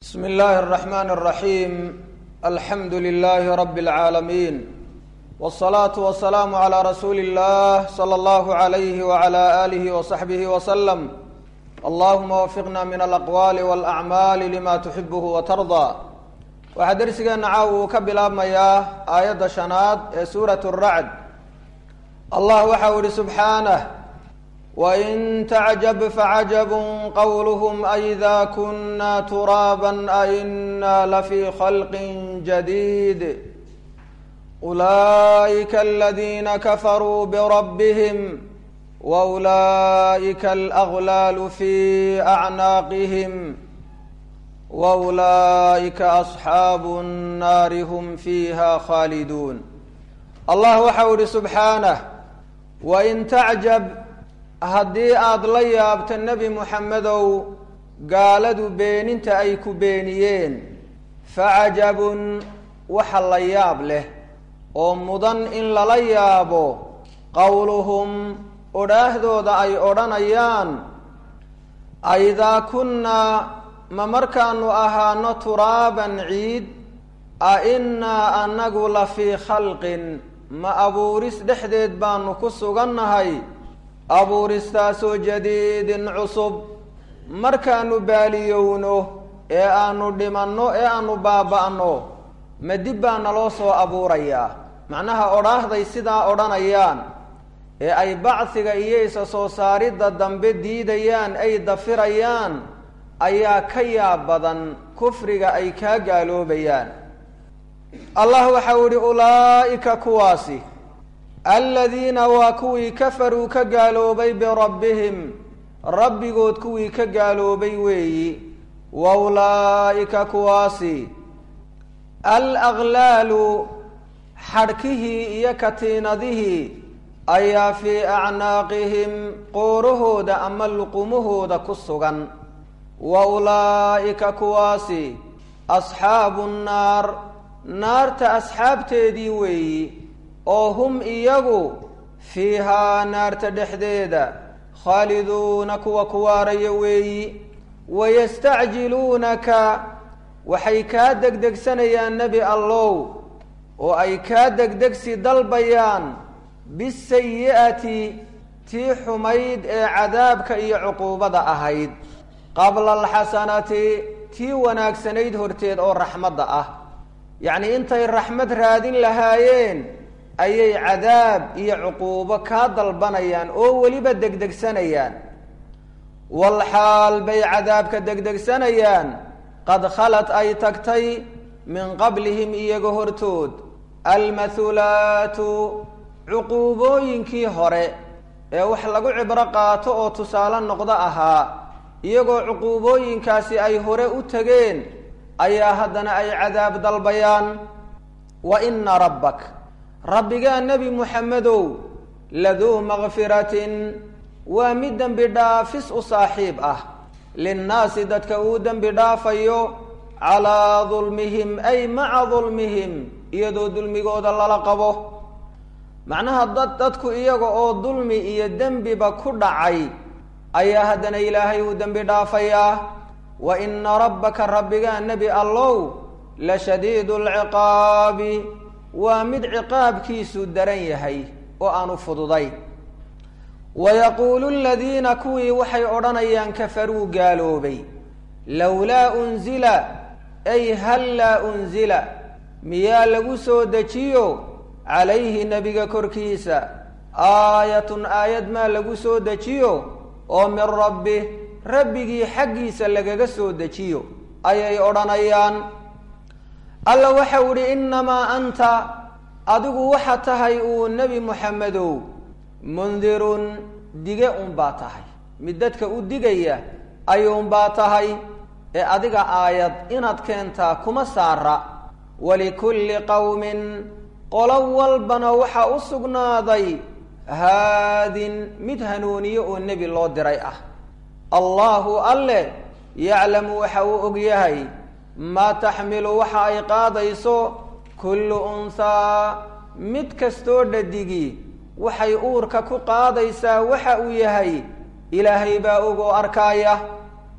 bsm اllahi الرحman الرaحيm alxamdu لlh rb العaalamiin والصlaaة والسlاam عlى rasuuli الlah slى اllah عlyh وعlى آlih وصaxbih وsلم allahuma wfiqna min alaqwaali wاlأcmaali lima tuxibh وtarضى waxaa dersigeena caaw uu ka bilaabmayaa aayadda shanaad ee suuraة الracd allah waxa u ihi subxaanه wain tacjab facajab qowluhm aida kuna turaaba aina lafii khalqi jadiid ulaئika aladina kafaruu brabhm waulaئika alأglaalu fi acnaaqihim waulaئika asxaabu الnaari hm fiiha khaaliduun allah waxa u ihi subxaanah wain tacjab haddii aada la yaabto nebi muxamedow gaaladu beeninta ay ku beeniyeen facajabun waxa la yaab leh oo mudan in lala yaabo qowluhum odhaahdooda ay odhanayaan aidaa kunnaa ma markaanu ahaano turaaban ciid a innaa annagu la fii khalqin ma abuuris dhexdeed baanu ku sugannahay abuuristaasoo jadiidin cusub markaanu baaliyowno ee aanu dhimanno ee aanu baaba'no ma dib baa naloo soo abuurayaa macnaha odhaahday sidaa odhanayaan ee ay bacsiga iyo isa soo saaridda dambe diidayaan ay dafirayaan ayaa ka yaab badan kufriga ay kaa gaaloobayaan allah waxa u ihi ulaa'ika kuwaasi aladiina waa kuwii kafaruu ka gaaloobay birabbihim rabbigood kuwii ka gaaloobay weeyi wa ulaa'ika kuwaasi alaqlaalu xadhkihii iyo katiinadihii ayaa fii acnaaqihim qoorahooda ama luqumahooda ku sugan wa ulaa'ika kuwaasi asxaabu nnaar naarta asxaabteedii weeyi oo hum iyagu fiihaa naarta dhexdeeda khaaliduuna kuwa kuwaaraya weeyi wayastacjiluunaka waxay kaa degdegsanayaan nebi allow oo ay kaa degdegsi dalbayaan bisayi'ati tii xumayd ee cadaabka iyo cuquubada ahayd qabla alxasanati tii wanaagsanayd horteed oo raxmadda ah yacnii intay raxmad raadin lahaayeen ayay cadaab iyo cuquubo kaa dalbanayaan oo weliba degdegsanayaan walxaal bay cadaabka degdegsanayaan qad khalad ay tagtay min qablihim iyaga hortood almathulaatu cuquubooyinkii hore ee wax lagu cibro qaato oo tusaale noqdo ahaa iyagoo cuquubooyinkaasi ay hore u tegeen ayaa haddana ay cadaab dalbayaan wa ina rabbak rabbigaa nebi muxamedow laduu makfiratin waa mid dembi dhaafis u saaxiib ah linnaasi dadka uu dembi dhaafayo calaa dulmihim ay maca dulmihim iyadoo dulmigooda lala qabo macnaha dad dadku iyaga oo dulmi iyo dembiba ku dhacay ayaa haddana ilaahay uu dembi dhaafayaa wa ina rabbaka rabbigaa nebi allow la shadiidu lciqaabi waa mid ciqaabkiisu daran yahay oo aanu fududay wayaquulu ladiina kuwii waxay odhanayaan kafaruu gaaloobay lowlaa unzila ay hal laa unzila miyaa lagu soo dejiyo calayhi nebiga korkiisa aayatun aayad maa lagu soo dejiyo oo min rabbi rabbigii xaggiisa lagaga soo dejiyo ayay odhanayaan alla waxau idhi innamaa anta adigu waxa tahay uu nebi muxamedow mundirun dige unbaa tahay mid dadka u digaya ayuunbaa tahay ee adiga aayad inaad keentaa kuma saara walikulli qowmin qolo walbana waxaa u sugnaaday haadin mid hanuuniye oo nebi loo diray ah allaahu alle yaclamu waxa uu og yahay maa taxmilu waxa ay qaadayso kullu unhaa mid kastoo dhadigii waxay uurka ku qaadaysaa waxa uu yahay ilaahay baa ogoo arkaaya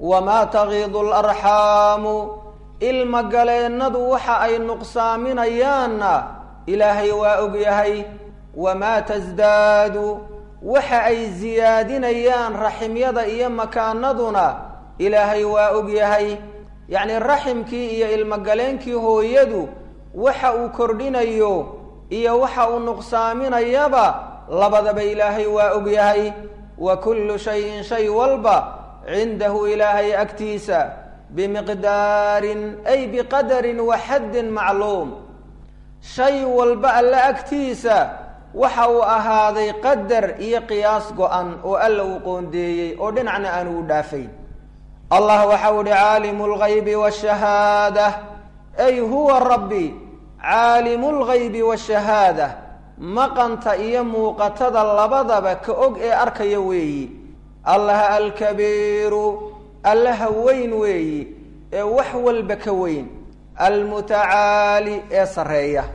wamaa tagiidu alarxaamu ilmagaleennadu waxa ay nuqsaaminayaanna ilaahay waa ogyahay wamaa tasdaadu waxa ay siyaadinayaan raximyada iyo makaanaduna ilaahay waa ogyahay yacni raximkii iyo ilmogaleenkii hooyadu waxa uu kordhinayo iyo waxa uu nuqsaaminayaba labadaba ilaahay waa ogyahay wa kullu shayin shay walba cindahu ilaahay agtiisa bimiqdaarin ay biqadarin wa xaddin macluum shay walba alle agtiisa waxa uu ahaaday qadar iyo qiyaas go-an oo alla uu qoondeeyey oo dhinacna aanu u dhaafayn allah waxau ihi caalimu lgaybi washahaada ay huwa rabbi caalimu lgaybi washahaada maqanta iyo muuqatada labadaba ka og ee arkaya weeyi allaha alkabiiru allaha weyn weeyi ee wax walba ka weyn almutacaali ee sarreeya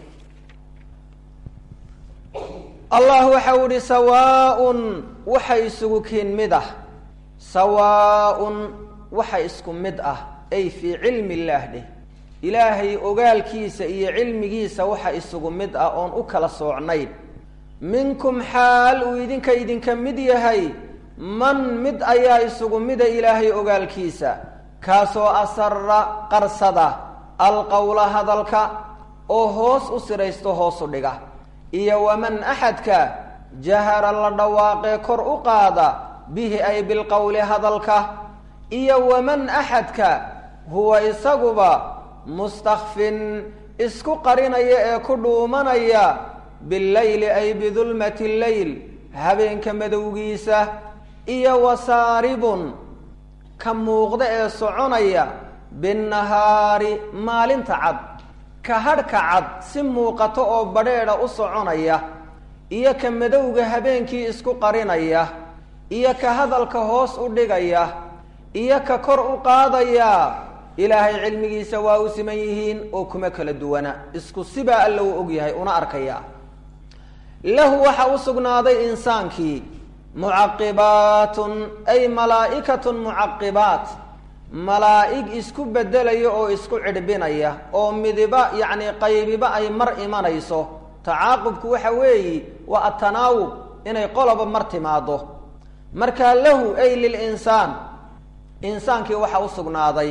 allah waxau ihi sawaaun waxa isugu kiin mid ah sawaaun waxa isku mid ah ay fii cilmi illaah dheh ilaahay ogaalkiisa iyo cilmigiisa waxa isugu mid ah oon u kala soocnayn minkum xaal uu idinka idinka mid yahay man mid ayaa isugu mida ilaahay ogaalkiisa kaasoo asara qarsada alqowla hadalka oo hoos u siraysto hoosu dhiga iyo waman axadka jahara la dhawaaqee kor u qaada bihi ay bilqowli hadalka iyo waman axadka huwa isaguba mustakfin isku qarinaya ee ku dhuumanaya billayli ay bidulmati leyl habeenka madowgiisa iyo wasaaribun ka muuqda ee soconaya binnahaari maalinta cad ka hadhka cad si muuqato oo badheedha u soconaya iyo ka madowga habeenkii isku qarinaya iyo ka hadalka hoos u dhigaya iyo ka kor u qaadaya ilaahay cilmigiisa waa u siman yihiin oo kuma kala duwana isku sibaa alla uu og yahay una arkaya lahu waxa u sugnaaday insaankii mucaqibaatun ay malaa'ikatun mucaqibaat malaa'ig isku bedelaya oo isku cidhbinaya oo midiba yacni qaybiba ay mar imanayso tacaaqubku waxa weeyi waa atanaawub inay qoloba mar timaado markaa lahu ay lilinsaan insaankii waxa u sugnaaday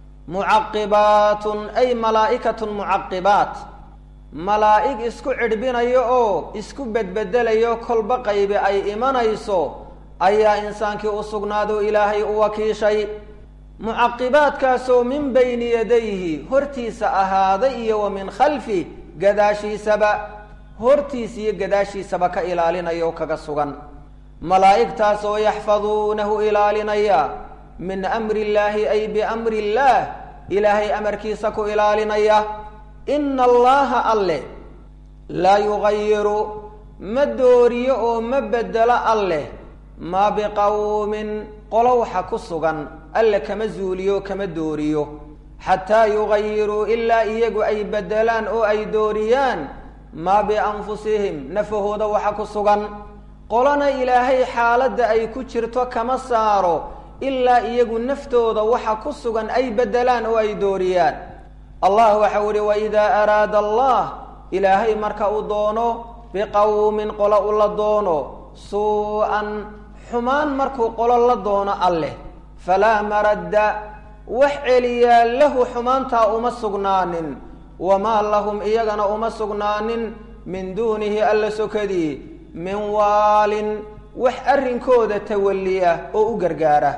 mucaqibaatun ay malaa'ikatun mucaqibaat malaa'ig isku cidhbinayo oo isku bedbedelayo kolba qaybi ay imanayso ayaa insaankii u sugnaado ilaahay u wakiishay mucaqibaadkaasoo min bayni yadayhi hortiisa ahaaday iyo wa min khalfi gadaashiisaba hortiis iyo gadaashiisaba ka ilaalinaya oo kaga sugan malaa'igtaasoo yaxfaduunahu ilaalinaya min amri illaahi ay biamri illaah ilaahay amarkiisa ku ilaalinaya ina allaha alle laa yugayiru ma dooriyo oo ma bedelo alleh maa biqowmin qolo waxa ku sugan alle kama zuuliyo kama dooriyo xataa yugayiruu ilaa iyagu ay bedelaan oo ay dooriyaan maa bianfusihim nafahooda waxa ku sugan qolona ilaahay xaaladda ay ku jirto kama saaro ilaa iyagu naftooda waxa ku sugan ay bedelaan oo ay dooriyaan allah waxau ihi waidaa araada allah ilaahay marka uu doono biqowmin qolo u la doono suu-an xumaan markuu qolo la doono alleh falaa maradda wax celiyaa lahu xumaantaa uma sugnaanin wamaa lahum iyagana uma sugnaanin min duunihi alla sokadii min waalin wax arrinkooda tawalliya oo u gargaara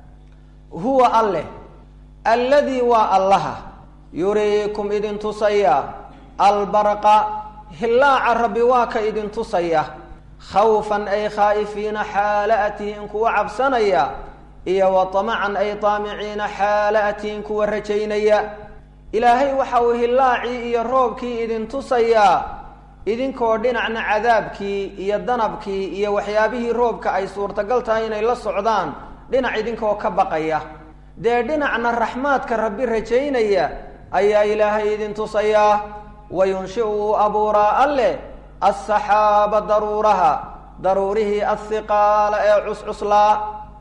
huwa alleh alladii waa allaha yuriikum idin tusaya albarqa hillaaca rabbi waa ka idin tusaya khawfan ay khaa'ifiina xaala atihin kuwa cabsanaya iyo wa tamacan ay taamiciina xaala atihin kuwa rajaynaya ilaahay waxa uu hillaacii iyo roobkii idin tusayaa idinkoo dhinacna cadaabkii iyo danabkii iyo waxyaabihii roobka ay suurtagal tahay inay la socdaan dhinac idinkoo ka baqaya dee dhinacna raxmaadka rabbi rajaynaya ayaa ilaahay idin tusayaa wa yunshiu uu abuuraa alleh assaxaaba daruuraha daruurihii ahiqaala ee cuscuslaa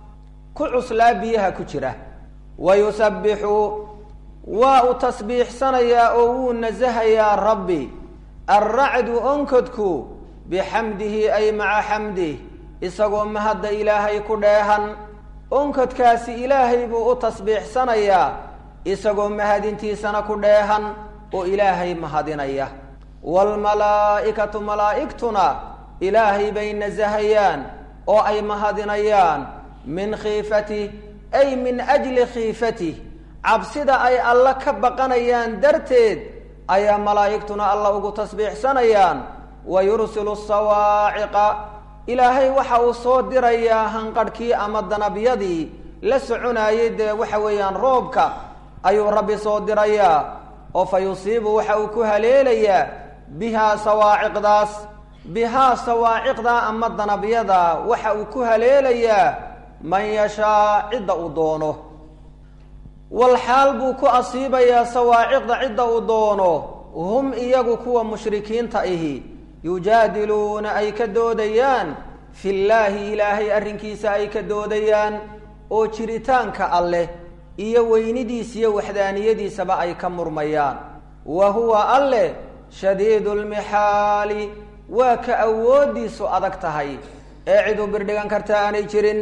ku cuslaa biyaha ku jira wa yusabbixu waa uu tasbiixsanayaa oo wuu nasahayaa rabbi alracdu onkodku bixamdihi ay maca xamdih isagoo mahadda ilaahay ku dheehan onkodkaasi ilaahay buu u tasbiixsanayaa isagoo mahadintiisana ku dheehan oo ilaahay mahadinaya waalmalaa'ikatu malaa'igtuna ilaahay bay nasahayaan oo ay mahadinayaan min khiifatih ay min ajli khiifatih cabsida ay alla ka baqanayaan darteed ayaa malaa'igtuna alla ugu tasbiixsanayaan wa yursilu sawaaciqa ilaahay waxa uu soo dirayaa hanqadhkii ama danabyadii la soconaayay dee waxa weeyaan roobka ayuu rabbi soo dirayaa oo fa yusiibu waxa uu ku haleelayaa bihaa sawaaciqdaas bihaa sawaaciqdaa ama danabyadaa waxa uu ku haleelayaa man yashaa cidda uu doono wal xaal buu ku asiibayaa sawaaciqda cidda uu doono hum iyagu kuwa mushrikiinta ihi yujaadiluuna ay ka doodayaan fillaahi ilaahay arrinkiisa ay ka doodayaan oo jiritaanka alleh iyo weynidiisa iyo waxdaaniyadiisaba ay ka murmayaan wa huwa alleh shadiidu lmixaali waa ka awooddiisu adag tahay ee cid u birdhigan karta aanay jirin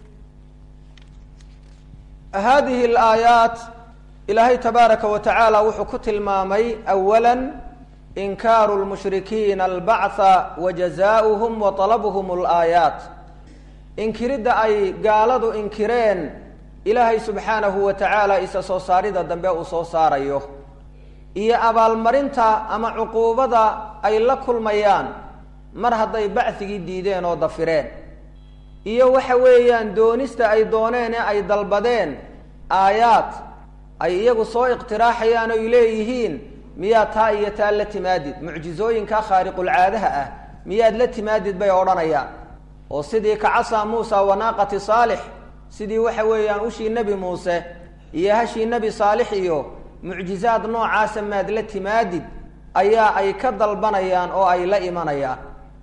hadihi alaayaat ilaahay tabaaraka wa tacaala wuxuu ku tilmaamay awala inkaaru lmushrikiina albactha wa jazaauhum wa talabuhum alaayaat inkiridda ay gaaladu inkireen ilaahay subxaanahu wa tacaala isa soo saarida dambe uu soo saarayo iyo abaalmarinta ama cuquubada ay la kulmayaan mar hadday bacdigii diideen oo dafireen iyo waxa weeyaan doonista ay dooneen ee ay dalbadeen aayaad ay iyagu soo iqtiraaxayaan oy leeyihiin miyaad taa iyo taa la timaadid mucjizooyinka khaariqulcaadaha ah miyaad la timaadid bay odhanayaan oo sidii kacasa muusa wanaaqati saalix sidii waxa weeyaan ushii nebi muuse iyo hashii nebi saalix iyo mucjizaad noocaasa maad la timaadid ayaa ay ka dalbanayaan oo ay la imanayaan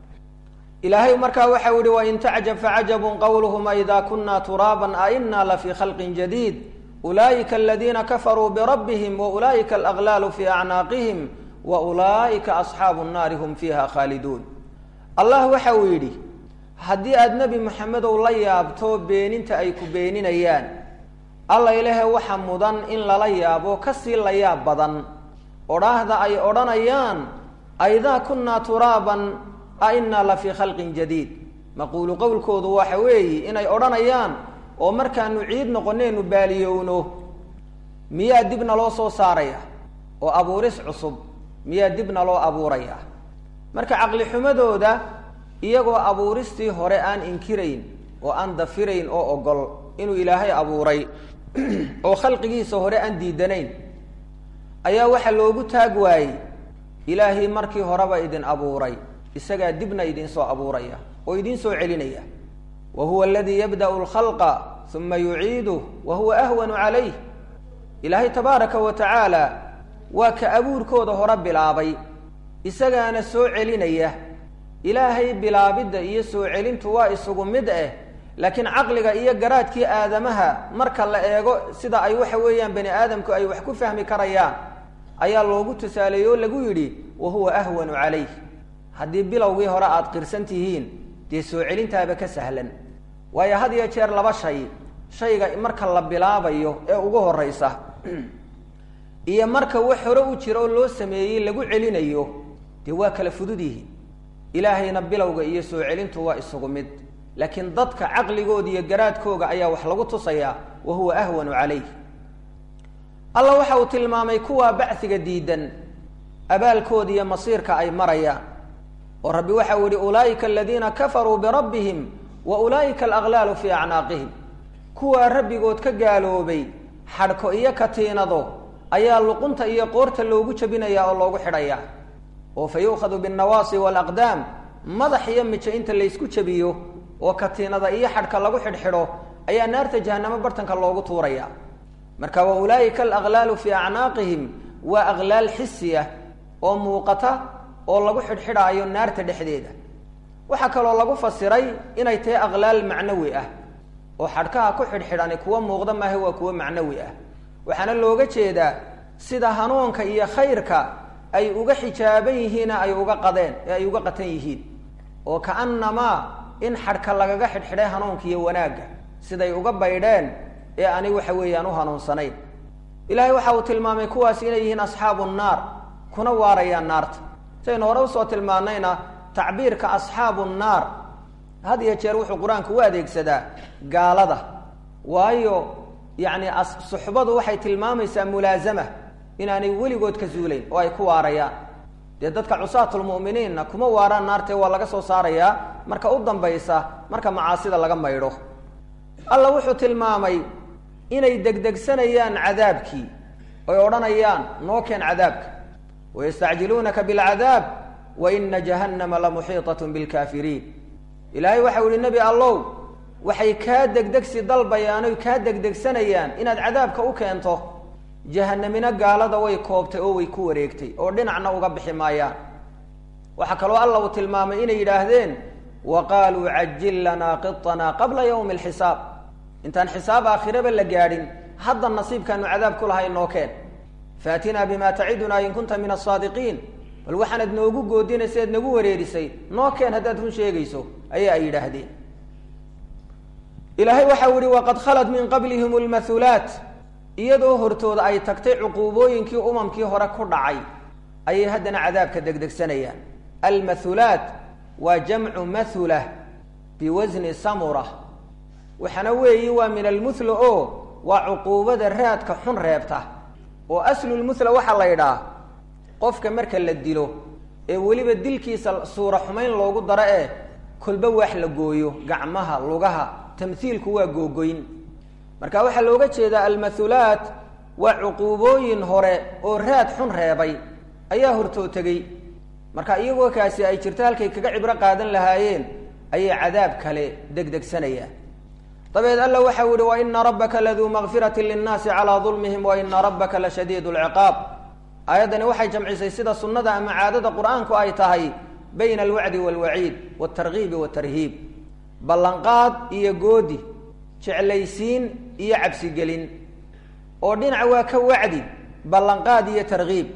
ilaahay markaa waxau yihi wain tacjab facajabun qawluhum aidaa kuna turaaban aina lafii khalqin jadiid ulaa'ika aladiina kafaruu birabbihim wa ulaa'ika alaglaalu fii acnaaqihim wa ulaa'ika asxaabu nnaari hum fiiha khaaliduun allah waxa uu yidhi haddii aada nebi moxamedow la yaabto beeninta ay ku beeninayaan alla ilahe waxa mudan in lala yaabo kasii la yaab badan odhaahda ay odhanayaan aidaa kunaa turaaban a inaa la fii khalqin jadiid maquulu qowlkoodu waxa weeyi inay odhanayaan oo markaanu ciid noqonaynu baaliyowno miyaa dibna loo soo saaraya oo abuuris cusub miyaa dibna loo abuuraya marka caqli xumadooda iyagoo abuuristii hore aan inkirayn oo aan dafirayn oo ogol inuu ilaahay abuuray oo khalqigiisa hore aan diidanayn ayaa waxaa loogu taag waayey ilaahay markii horeba idin abuuray isagaa dibna idin soo abuuraya oo idin soo celinaya wa huwa aladii yabda'u lkhalqa uma yuciiduh wa huwa ahwanu calayh ilaahay tabaaraka wa tacaala waa ka abuurkooda hore bilaabay isagaana soo celinaya ilaahay bilaabidda iyo soo celintu waa isugu mid ah laakiin caqliga iyo garaadkii aadamaha marka la eego sida ay waxa weeyaan bani aadamku ay wax ku fahmi karayaan ayaa loogu tusaaleeyey oo lagu yidhi wa huwa ahwanu calayh haddii bilowgii hore aada qirsan tihiin dee soo celintaaba ka sahlan waayo had iyo jeer laba shay shayga marka la bilaabayo ee ugu horeysa iyo marka wax hore u jira oo loo sameeyey lagu celinayo dee waa kala fudud yihiin ilaahayna bilowga iyo soo celintu waa isugu mid laakiin dadka caqligooda iyo garaadkooga ayaa wax lagu tusayaa wa huwa ahwanu calayh alla waxa uu tilmaamay kuwaa bacsiga diidan abaalkooda iyo masiirka ay marayaan oo rabbi waxau yihi ulaa'ika aladiina kafaruu birabbihim wa ulaa'ika alaglaalu fii acnaaqihim kuwaa rabbigood ka gaaloobay xadhko iyo katiinado ayaa luqunta iyo qoorta loogu jabinayaa oo loogu xidhayaa oo fa yu'khadu binnawaasi waalaqdaam madax iyo mijo inta laysku jabiyo oo katiinada iyo xadhka lagu xidhxidho ayaa naarta jahanamo bartanka loogu tuuraya marka wa ulaa'ika alaglaalu fii acnaaqihim waa aglaal xisiya oo muuqata oo lagu xidhxidhaayo naarta dhexdeeda waxaa kaloo lagu fasiray inay tahay aglaal macnawi ah oo xadhkaha ku xidhxidhani kuwa muuqda maaha waa kuwo macnawi ah waxaana looga jeedaa sida hanuunka iyo khayrka ay uga xijaaban yihiina ay uga qadeen ee ay uga qatan yihiin oo kaanamaa in xadhka lagaga xidhxidhay hanuunka iyo wanaagga siday uga baydheen ee ani waxa weeyaan u hanuunsanayn ilaahay waxa uu tilmaamay kuwaasi inay yihiin asxaabu nnaar kuna waarayaan naarta saynu hore usoo tilmaanayna tacbiirka asxaabu nnaar had iyo jeer wuxuu qur-aanku u adeegsadaa gaalada waayo yacni suxbadu waxay tilmaamaysaa mulaazama inaanay weligood ka zuulayn oo ay ku waarayaan dee dadka cusaatulmu'miniinna kuma waaraan naartee waa laga soo saarayaa marka u dambaysa marka macaasida laga maydho alla wuxuu tilmaamay inay degdegsanayaan cadaabkii oy odhanayaan noo keen cadaabka wayastacjiluunaka bilcadaab wa ina jahannama lamuxiiطat bilkaafiriin ilaahay waxau yihi nebi allow waxay kaa degdegsi dalbayaan oy kaa degdegsanayaan inaad cadaabka u keento jahanamina gaalada way koobtay oo way ku wareegtay oo dhinacna uga bixi maayaan waxaa kaloo alla uu tilmaamay inay yidhaahdeen wa qaaluu cajil lanaa qiطanaa qabla ywmi اlxisaab intaan xisaab aakhiraba la gaadhin hadda nasiibkaanu cadaab ku lahay noo keen faatinaa bima tacidunaa in kunta min asaadiqiin bal waxaanad noogu goodinaysa eed nagu wareerisay noo keen haddaad run sheegayso ayaa ay yidhaahdeen ilaahay waxau yihi waqad khalat min qablihim lmathulaat iyadoo hortooda ay tagtay cuquubooyinkii umamkii hore ku dhacay ayay haddana cadaabka degdegsanayaan almathulaat waa jamcu mathula biwasni samura waxaana weeyi waa min almuthla oo waa cuquubada raadka xun reebta oo aslulmuthla waxaa la ydhaha qofka marka la dilo ee weliba dilkiisa suura xumayn loogu daro ee kolba wax la gooyo gacmaha lugaha tamhiilku waa googoyn marka waxaa looga jeedaa almathulaat waa cuquubooyin hore oo raad xun reebay ayaa hortoo tegey marka iyagoo kaasi ay jirto halkay kaga cibro qaadan lahaayeen ayay cadaab kale degdegsanayaan dabeed alla waxau yihi waina rabbaka laduu makfirati linnaasi calaa dulmihim waina rabbaka lashadiid lciqaab aayaddani waxay jamcisay sida sunnada ama caadada qur-aanku ay tahay bayna alwacdi waalwaciid waltargiibi waltarhiib ballanqaad iyo goodi jeclaysiin iyo cabsigelin oo dhinac waa ka wacdi ballanqaad iyo targiib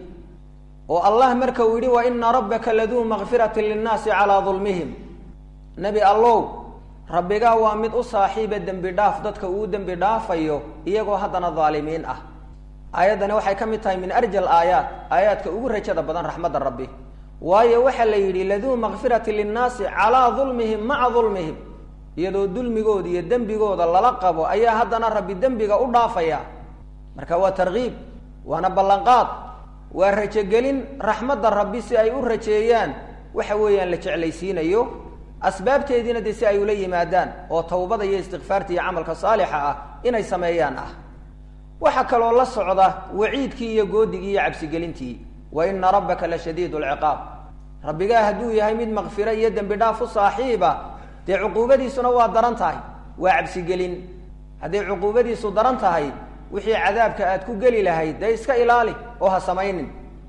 oo allah marka uu yidhi waina rabbaka laduu makfirati linnaasi calaa dulmihim nebi allow rabbigaa waa mid u saaxiiba dembi dhaaf dadka uu dembi dhaafayo iyagoo haddana daalimiin ah aayaddani waxay ka mid tahay min arjal aayaat aayaadka ugu rajada badan raxmadda rabbi waayo waxaa la yidhi laduu makfirati linnaasi calaa dulmihim maca dulmihim iyadoo dulmigooda iyo dembigooda lala qabo ayaa haddana rabbi dembiga u dhaafaya marka waa targiib waana ballanqaad waa rajogelin raxmadda rabbi si ay u rajeeyaan waxa weeyaan la jeclaysiinayo asbaabteediina dee si ay ula yimaadaan oo tawbada iyo istikfaarta iyo camalka saalixa ah inay sameeyaan ah waxaa kaloo la socda waciidkii iyo goodigii iyo cabsigelintii wa ina rabbaka la shadiid lciqaab rabbigaa hadduu yahay mid makfiro iyo dembi dhaaf u saaxiiba dee cuquubadiisuna waa daran tahay waa cabsigelin hadday cuquubadiisu daran tahay wixii cadaabka aad ku geli lahayd dee iska ilaali oo ha samaynin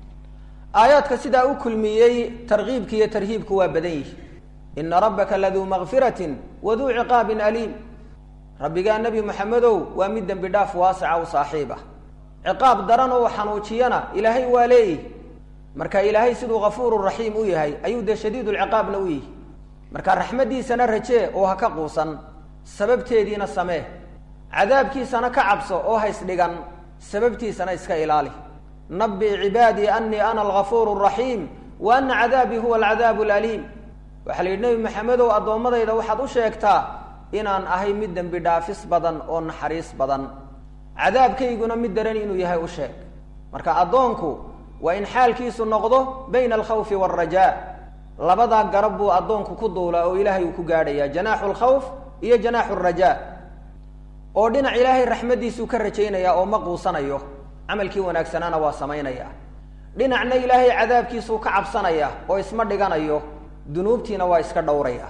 aayaadka sidaa u kulmiyey tarkiibki iyo tarhiibku waa badan yihi ina rabbaka laduu makfiratin waduu ciqaabin aliim rabbigaa nebi moxamedow waa mid dembi dhaaf waasica u saaxiib ah ciqaab daran oo xanuujiyana ilaahay waa leeyihi marka ilaahay siduu kafuuru raxiim u yahay ayuu dee shadiid lciqaabna u yihi marka raxmaddiisana rajee oo ha ka quusan sababteediina samee cadaabkiisana ka cabso oo ha isdhigan sababtiisana iska ilaali nabi cibaadii anii ana algafuur raxiim wa ana cadaabii huwa alcadaab alaliim waxaa la yidhi nebi maxamedow addoommadayda waxaad u sheegtaa inaan ahay mid dembi dhaafis badan oo naxariis badan cadaabkayguna mid daran inuu yahay u sheeg marka addoonku waa in xaalkiisu noqdo bayna alkhawfi waalrajaa labadaa garab buu addoonku ku duulaa oo ilaahay uu ku gaadhaya janaaxu lkhawf iyo janaaxu rajaa oo dhinac ilaahay raxmaddiisuu ka rajaynaya oo ma quusanayo camalkii wanaagsanaana waa samaynaya dhinacna ilaahay cadaabkiisuu ka cabsanaya oo isma dhiganayo dunuubtiina waa iska dhowraya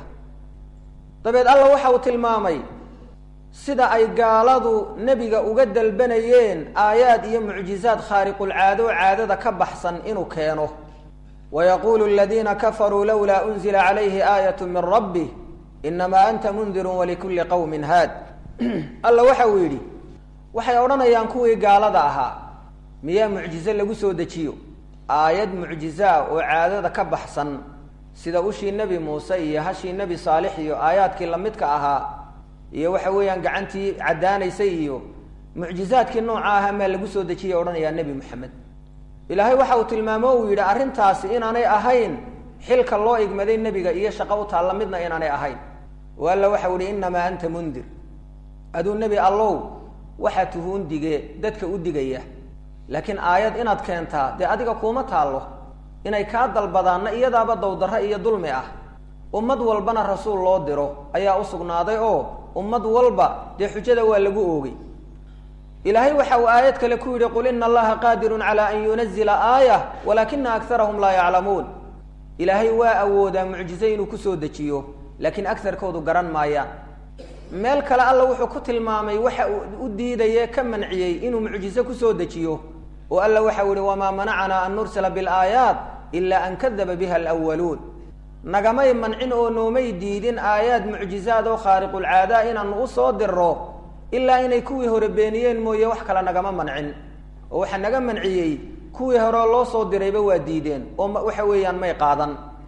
dabeed alla waxa uu tilmaamay sida ay gaaladu nebiga uga dalbanayeen aayaad iyo mucjizaad khaariqulcaado caadada ka baxsan inuu keeno wayaquulu aladiina kafaruu lowlaa unzila calayhi aayatu min rabbih inamaa anta mundirun walikulli qowmin haad alla waxa uu yidhi waxay odhanayaan kuwii gaalada ahaa miyaa mucjize lagu soo dejiyo aayad mucjize ah oo caadada ka baxsan sida ushii nebi muuse iyo hashii nebi saalix iyo aayaadkii lamidka ahaa iyo waxa weeyaan gacantii caddaanaysay iyo mucjizaadkii nooca ahaa maa lagu soo dejiyay odhanayaa nebi moxamed ilaahay waxa uu tilmaamo uu yidhi arrintaasi inaanay ahayn xilka loo igmaday nebiga iyo shaqo u taalla midna inaanay ahayn oo alla waxau ihi innamaa anta mundir aduu nebi allow waxaa tuhuun dige dadka u digaya laakiin aayad inaad keentaa dee adiga kuuma taallo inay kaa dalbadaanna iyadaaba dowdarro iyo dulmi ah ummad walbana rasuul loo diro ayaa u sugnaaday oo ummad walba dee xujada waa lagu oogay ilaahay waxa uu aayad kale ku yidhi qul ina allaha qaadirun calaa an yunazila aayah walaakina akarahum laa yaclamuun ilaahay waa awoodaa mucjize inuu kusoo dejiyo laakiin agarkoodu garan maayaan meel kale alla wuxuu ku tilmaamay waxa uu u diidaye ka manciyey inuu mucjize kusoo dejiyo oo alla waxau yihi wamaa manacanaa an nursila bilaayaat ila an kadaba biha alwaluun nagamay mancin oo noomay diidin aayaad mucjizaad oo khaariqulcaadaa inaanu usoo diro ilaa inay kuwii hore beeniyeen mooye wax kale nagama mancin oo waxaa naga manciyey kuwii horeo loo soo dirayba waa diideen oo waxa weeyaan may qaadan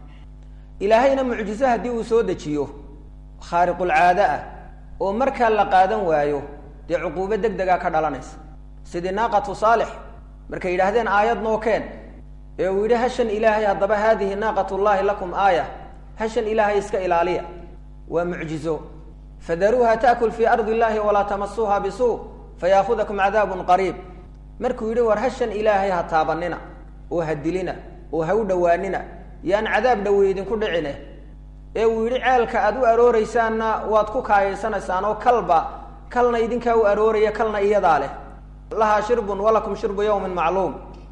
ilaahayna mucjize haddii uu soo dejiyo khaariqulcaade ah oo markaa la qaadan waayo dee cuquubo deg degaa ka dhalanaysa sidii naaqatu saalix markay yidhaahdeen aayad noo keen ee uu yidhi hashan ilaahay haddaba haadihi naaqat llahi lakum aaya hashan ilaahay iska ilaaliya waa mucjizo fadaruuha taakul fii ardi illahi walaa tamasuuha bisuu fayaakudakum cadaabun qariib markuu yidhi war hashan ilaahay ha taabanina oo ha dilina oo ha u dhowaanina yaan cadaab dhowe idinku dhicine ee uu yidhi ceelka aad u arooreysaanna waad ku kaayaysanaysaan oo kalba kalna idinkaa u arooraya kalna iyadaa leh lahaa shirbun walakum shirbu yawmin macluum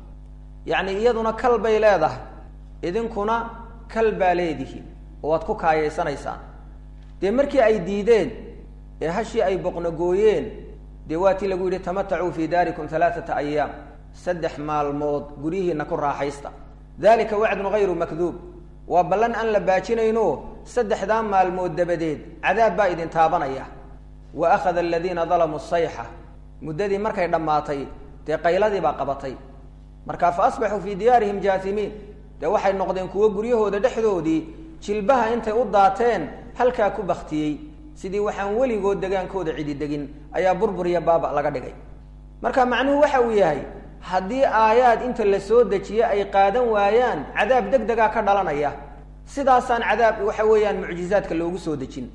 yacni iyaduna kal bay leedahay idinkuna kal baa leedihi oo waad ku kaayaysanaysaan dee markii ay diideen ee hashii ay boqnogooyeen dee waa tii lagu yidhi tamatacuu fii daarikum alaaata ayaam saddex maalmood guryihiina ku raaxaysta dalika wacdun hayru makduub waa ballan aan la baajinayno saddexdaa maalmood dabadeed cadaab baa idin taabanaya wa akhada aladiina dalamuu sayxa muddadii markay dhammaatay dee qayladii baa qabatay marka fa asbaxuu fii diyaarihim jaasimiin dee waxay noqdeen kuwo guryahooda dhexdoodii jilbaha intay u daateen halkaa ku baktiyey sidii waxaan weligood degaankooda cidi degin ayaa burbur iyo baaba laga dhigay marka macnuhu waxa uu yahay haddii aayaad inta la soo dejiye ay qaadan waayaan cadaab deg degaa ka dhalanaya sidaasaan cadaab waxa weeyaan mucjizaadka loogu soo dejin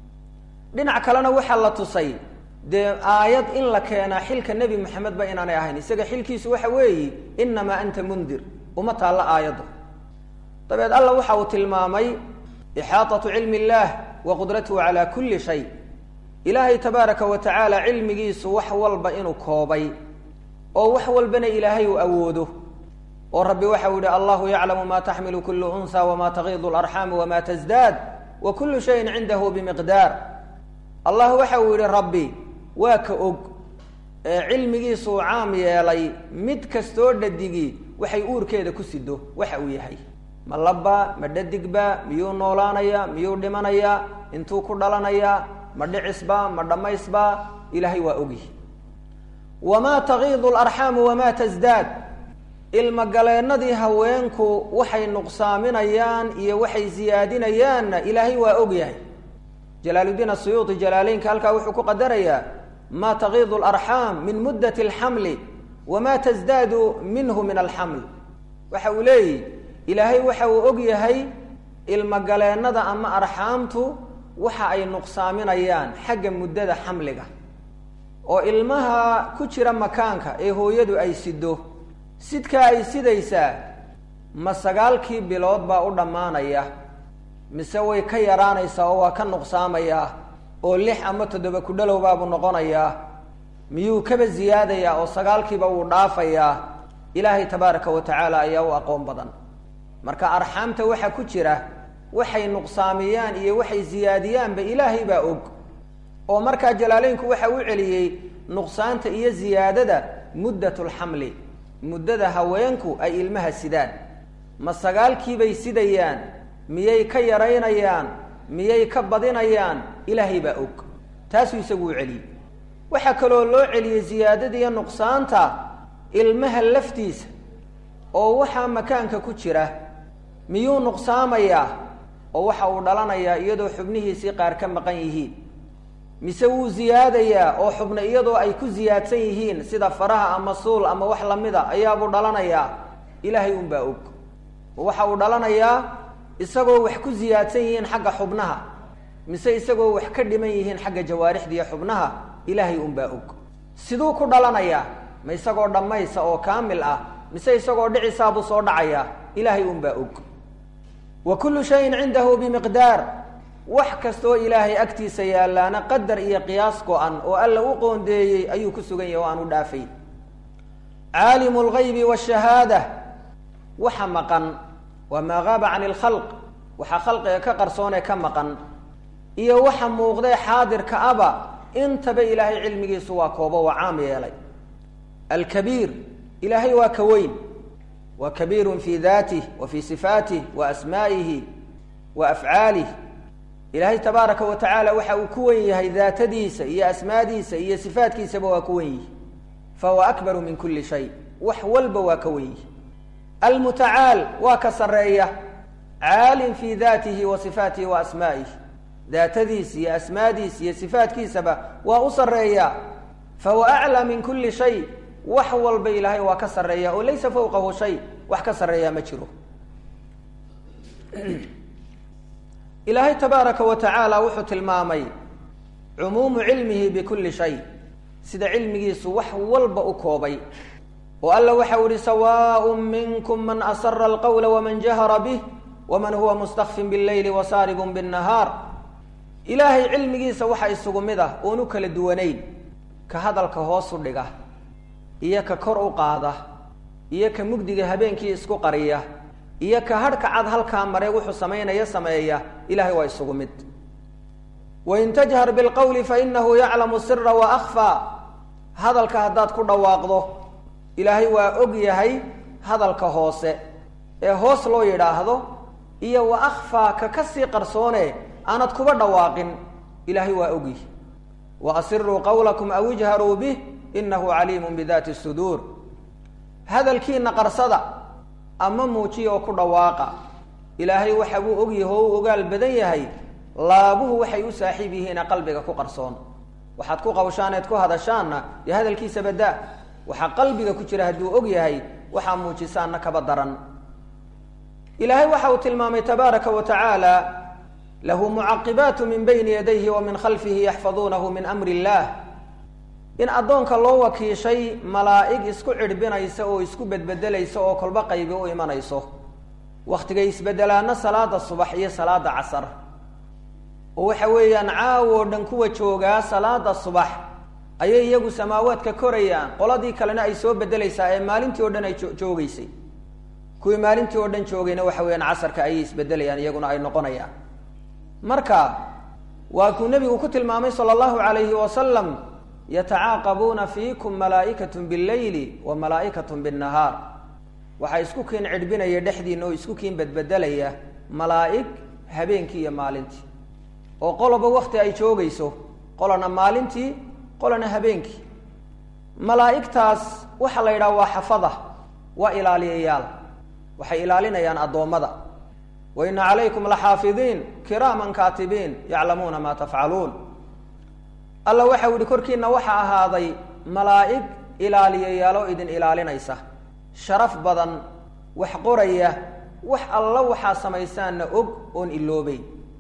dhinac kalena waxaa la tusay dee aayad in la keenaa xilka nebi maxamed ba inaanay ahayn isaga xilkiisu waxa weeyi inamaa anta mundir uma taalla aayaddu dabeed alla waxa uu tilmaamay ixaatatu cilmi illaah wa qudratuhu calaa kulli shay ilaahay tabaaraka wa tacaala cilmigiisu wax walba inuu koobay oo wax walbana ilaahay uu awoodo oo rabbi waxa uu yihi allahu yaclamu ma taxmilu kulu unha wama tagiidu larxaamu wama tasdaad wa kullu shayin cindahu bimiqdaar allah waxa uu yihi rabbi waa ka og ee cilmigiisuu caam yeelay mid kastoo dhadigii waxay uurkeeda ku sido waxa uu yahay ma labba ma dhadigba miyuu noolaanaya miyuu dhimanaya intuu ku dhalanaya ma dhicisba ma dhammaysba ilaahay waa ogyihi wamaa tagiidu larxaamu wamaa tasdaad ilmagaleennadii haweenku waxay nuqsaaminayaan iyo waxay siyaadinayaanna ilaahay waa og yahay jalaaluddiin asuyuuti jalaaleynka halkaa wuxuu ku qadarayaa ma tagiidu larxaam min muddat alxamli wamaa tasdaadu minhu min alxaml waxa uu leeyihi ilaahay waxa uu og yahay ilmagaleennada ama arxaamtu waxa ay nuqsaaminayaan xagga muddada xamliga oo ilmaha ku jira makaanka ee hooyadu ay sido sidkaa ay sidaysaa ma sagaalkii bilood baa u dhammaanaya mise way ka yaraanaysaa oo waa ka nuqsaamayaa oo lix ama toddoba ku dhalow baabuu noqonayaa miyuu kaba ziyaadayaa oo sagaalkiiba wuu dhaafayaa ilaahay tabaaraka wa tacaala ayaa u aqoon badan marka arxaamta waxa ku jira waxay nuqsaamiyaan iyo waxay ziyaadiyaanba ilaahay baa og oo markaa jalaaleynku waxa u celiyey nuqsaanta iyo ziyaadada muddat lxamli muddada haweenku ay ilmaha sidaan ma sagaalkiibay sidayaan miyay ka yaraynayaan miyay ka badinayaan ilaahay baa og taasuu isagu u celiyey waxaa kaloo loo celiyey ziyaadada iyo nuqsaanta ilmaha laftiisa oo waxaa makaanka ku jira miyuu nuqsaamayaa oo waxa uu dhalanayaa iyadoo xubnihiisii qaar ka maqan yihiin mise wuu ziyaadayaa oo xubna iyadoo ay ku ziyaadsan yihiin sida faraha ama suul ama wax lamida ayaabuu dhalanayaa ilaahay unbaa og oo waxa uu dhalanayaa isagoo wax ku ziyaadsan yihiin xagga xubnaha mise isagoo wax ka dhiman yihiin xagga jawaarixda iyo xubnaha ilaahay unbaa og siduu ku dhalanayaa ma isagoo dhammaysa oo kaamil ah mise isagoo dhicisaabuu soo dhacayaa ilaahay unbaa og wa kullu shayin cindahu bimiqdaar wax kastoo ilaahay agtiisa yaallaana qadar iyo qiyaas go-an oo alla u qoondeeyey ayuu ku sugan yahay oo aan u dhaafayn caalimu lgaybi washahaada waxa maqan waa maa gaaba can ilkhalq waxaa khalqiga ka qarsoonee ka maqan iyo waxa muuqdee xaadirka aba intaba ilaahay cilmigiisu waa koobo waa caam yeelay alkabiir ilaahay waa ka weyn waa kabiirun fii daatih wa fii sifaatih wa asmaa'ihi wa afcaalih ilaahay tabaaraka wa tacaala waxa uu ku wen yahay daatadiisa iyo asmaadiisa iyo sifaatkiisaba waa ku wen yihi fahuwa akbaru min kuli shay wax walba waa ka wen yihi almutacaal waa ka sarreeya caalin fii daatihi wa sifaatihi wa asmaa'ihi daatadiisa iyo asmaadiisa iyo sifaatkiisaba waa u sarreeya fahuwa aclaa min kuli shay wax walba ilaahay waa ka sarreeya oo laysa fawqahu shay wax ka sarreeya ma jiro ilaahay tabaaraka wa tacaala wuxuu tilmaamay cumuumu cilmihi bikuli shay sida cilmigiisu wax walba u koobay oo alla waxa u ihi sawaaء minkum man asara alqawla waman jahara bih waman huwa mustakfin bاlleyli wasaaribun bالnahaar ilaahay cilmigiisa waxa isugu mid ah oon u kala duwanayn ka hadalka hoosu dhiga iyo ka kor u qaada iyo ka mugdiga habeenkii isku qariya iyo ka hadhka cad halkaa mare wuxuu samaynaya sameeya ilahay waa isugu mid wain tajhar bilqowli fainahu yaclamu sira waakfaa hadalka haddaad ku dhawaaqdo ilaahay waa og yahay hadalka hoose ee hoos loo yidhaahdo iyo wa akhfaa ka kasii qarsoone aanad kuba dhawaaqin ilaahay waa ogyihi wa asiruu qawlakum aw ijharuu bih inahu caliimun bidaati suduur hadalkiina qarsada ama muujiya oo ku dhawaaqa ilaahay waxa buu ogyahay oo u ogaal badan yahay laabuhu waxay u saaxiib yihiina qalbiga ku qarsoon waxaad ku qawshaan eed ku hadashaanna dee hadalkiisa badaa waxaa qalbiga ku jira hadduu og yahay waxaa muujisaanna kaba daran ilaahay waxa uu tilmaamay tabaaraka wa tacaala lahu mucaqibaatu min bayni yadayhi wa min khalfihi yaxfaduunahu min amri illaah in addoonka loo wakiishay malaa'ig isku cidhbinaysa oo isku bedbedelaysa oo kolba qaybi u imanayso wakhtigay isbedelaana salaada subax iyo salaada casar oo waxa weeyaan caawoo dhan kuwa joogaa salaada subax ayay iyagu samaawaadka korayaan qoladii kalena ay soo bedelaysaa ee maalintii oo dhan ay joogeysay kuwii maalintii oo dhan joogayna waxa weeyaan casarka ayay isbedelayaan iyaguna ay noqonayaan marka waa kuu nebigu ku tilmaamay sala allahu calayhi wasalam yatacaaqabuuna fiikum malaa'ikatu billeyli wa malaa'ikatu binnahaar waxaa isku kiin cidhbinaya dhexdiina oo isku kiin bedbedelaya malaa'ig habeenkii iyo maalintii oo qoloba wakti ay joogayso qolana maalintii qolana habeenkii malaa'igtaas waxaa la yidhaha waa xafada waa ilaaliyayaal waxay ilaalinayaan addoommada wa ina calaykum laxaafidiin kiraaman kaatibiin yaclamuuna maa tafcaluun alla waxa u yihi korkiina waxaa ahaaday malaa'ig ilaaliyayaaloo idin ilaalinaysa sharaf badan wax qoraya wax alla waxaa samaysaanna og oon iloobeyn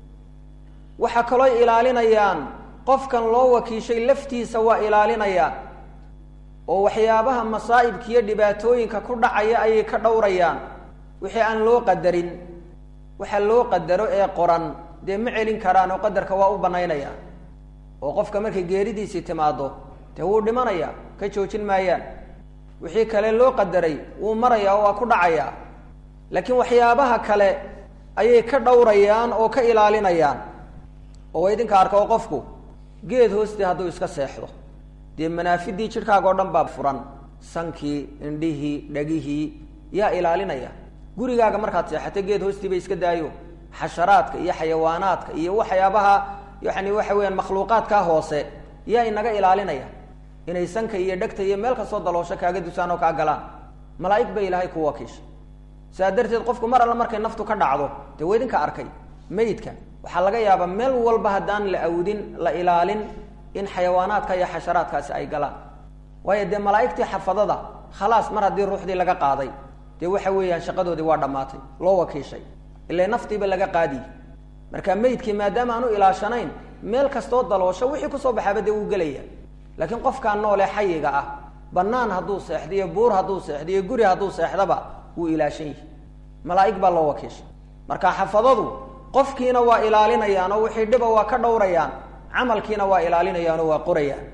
waxaa kaloo ilaalinayaan qofkan loo wakiishay laftiisa waa ilaalinayaan oo waxyaabaha masaa'ibka iyo dhibaatooyinka ku dhacaya ayay ka dhowrayaan wixii aan loo qadarin waxa loo qadaro ee qoran dee ma celin karaan oo qadarka waa u banaynayaan oo qofka markay geeridiisii timaado dee wuu dhimanaya ka joojin maayaan wixii kale loo qadaray wuu maraya oo waa ku dhacayaa laakiin waxyaabaha kale ayay ka dhowrayaan oo ka ilaalinayaan oo idinka arka oo qofku geed hoostii hadduu iska seexdo dee manaafidii jidhkaaga o dhan baa furan sankii indhihii dhegihii yaa ilaalinaya gurigaaga markaad seexato geed hoostii ba iska daayo xasharaadka iyo xayawaanaadka iyo waxyaabaha yani waxa weeyaan makhluuqaadkaa hoose yaa inaga ilaalinaya inay sanka iyo dhegta iyo meel kastoo daloosho kaaga dusaan oo kaa galaan malaa'ig bay ilaahay ku wakiishay saa darteed qofku mar alla markay naftu ka dhacdo dee wa idinka arkay meydka waxaa laga yaabaa meel walba haddaan la awdin la ilaalin in xayawaanaadka iyo xasharaadkaasi ay galaan waayo dee malaa'igtii xafadada khalaas mar haddii ruuxdii laga qaaday dee waxa weeyaan shaqadoodii waa dhammaatay loo wakiishay ila naftiiba laga qaadiy marka meydkii maadaama aan u ilaashanayn meel kastoo daloosho wixii kusoo baxaaba dee wuu gelaya laakiin qofkaan noole xayiga ah banaan hadduu seexdiyo buur hadduu seexdiyo guri hadduu seexdaba wuu ilaashan yihi malaa'ig baa loo wakiishay marka xafadadu qofkiina waa ilaalinayaan oo wixii dhiba waa ka dhowrayaan camalkiina waa ilaalinayaan oo waa qorayaan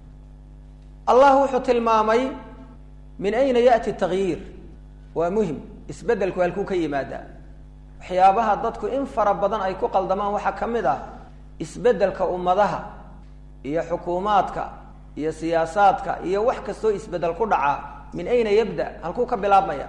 allah wuxuu tilmaamay min ayna ya'ti takyiir waa muhim isbeddelku halkuu ka yimaadaa waxyaabaha dadku in fara badan ay ku qaldamaan waxaa ka mid ah isbeddelka ummadaha iyo xukuumaadka iyo siyaasaadka iyo wax kastoo isbeddel ku dhaca min ayna yabda halkuu ka bilaabmaya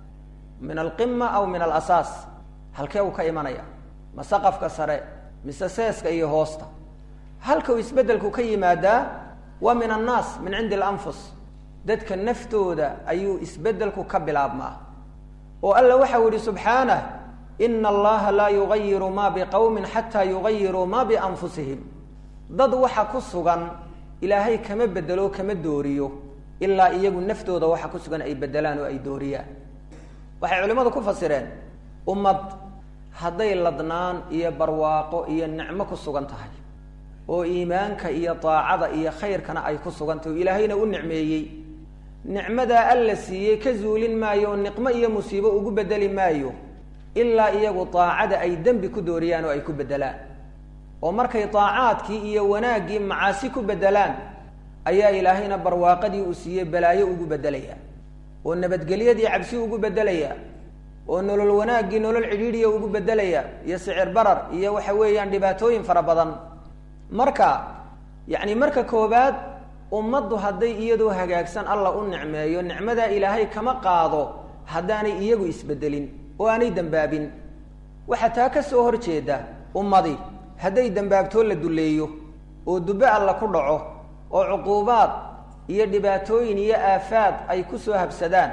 min alqima aw min alasaas halkee uu ka imanaya ma saqafka sare mise seeska iyo hoosta halka uu isbeddelku ka yimaadaa waa min annaas min cindi alanfus dadka naftooda ayuu isbeddelku ka bilaabmaa oo alla waxau yihi subxaanah ina allaha laa yugayiru ma biqowmin xataa yugayiruu ma bianfusihim dad waxa ku sugan ilaahay kama bedelo kama dooriyo ilaa iyagu naftooda waxa ku sugan ay bedelaan oo ay dooriyaan waxay culimmadu ku fasireen ummad hadday ladnaan iyo barwaaqo iyo nicmo ku sugan tahay oo iimaanka iyo daacada iyo khayrkana ay ku sugan tahay oo ilaahayna u nicmeeyey nicmadaa alla siiyey ka zuulin maayo oo niqmo iyo musiibo ugu bedeli maayo ilaa iyagu daacada ay dembi ku dooriyaan oo ay ku bedelaan oo markay daacaadkii iyo wanaaggii macaasi ku bedelaan ayaa ilaahayna barwaaqadii uu siiyey balaayo ugu bedelaya oo nabadgelyadii cabsi ugu bedelaya oo nolol wanaaggii nolol cidhiidhiya ugu bedelaya iyo sicir barar iyo waxa weeyaan dhibaatooyin fara badan marka yacni marka koobaad ummaddu hadday iyadoo hagaagsan alla u nicmeeyo nicmadaa ilaahay kama qaado haddaanay iyagu isbedelin oo aanay dembaabin waxaa taa ka soo horjeeda ummadi hadday dembaabtoo la duleeyo oo dubbe alla ku dhaco oo cuquubaad iyo dhibaatooyin iyo aafaad ay ku soo habsadaan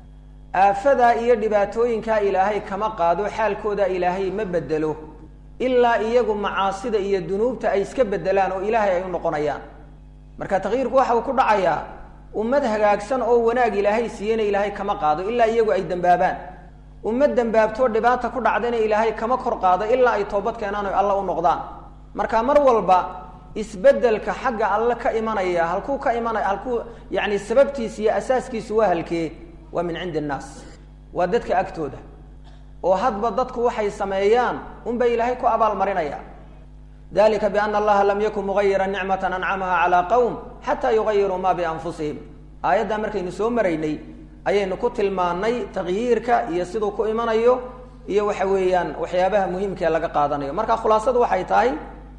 aafadaa iyo dhibaatooyinkaa ilaahay kama qaado xaalkooda ilaahay ma bedelo ilaa iyagu macaasida iyo dunuubta ay iska bedelaan oo ilaahay ay u noqonayaan marka takyiirku waxa uu ku dhacayaa ummad hagaagsan oo wanaag ilaahay siiyeyna ilaahay kama qaado ilaa iyagu ay dembaabaan ummad dembaabtoo dhibaata ku dhacdayna ilaahay kama kor qaado ilaa ay toobad keenaan oy alla u noqdaan marka mar walba isbedelka xagga alle ka imanaya halkuu ka imanaya halkuu yani sababtiisa iyo asaaskiisu waa halkee waa min cindi annaas waa dadka agtooda oo hadba dadku waxay sameeyaan unba ilaahay ku abaalmarinaya dalika biana allaha lam yakun mugayira nicmata ancamaha calaa qowm xataa yugayiruu ma bianfusihim aayaddaa markaynu soo maraynay ayaynu ku tilmaanay takyiirka iyo siduu ku imanayo iyo waxa weeyaan waxyaabaha muhiimka ee laga qaadanayo marka khulaasadu waxay tahay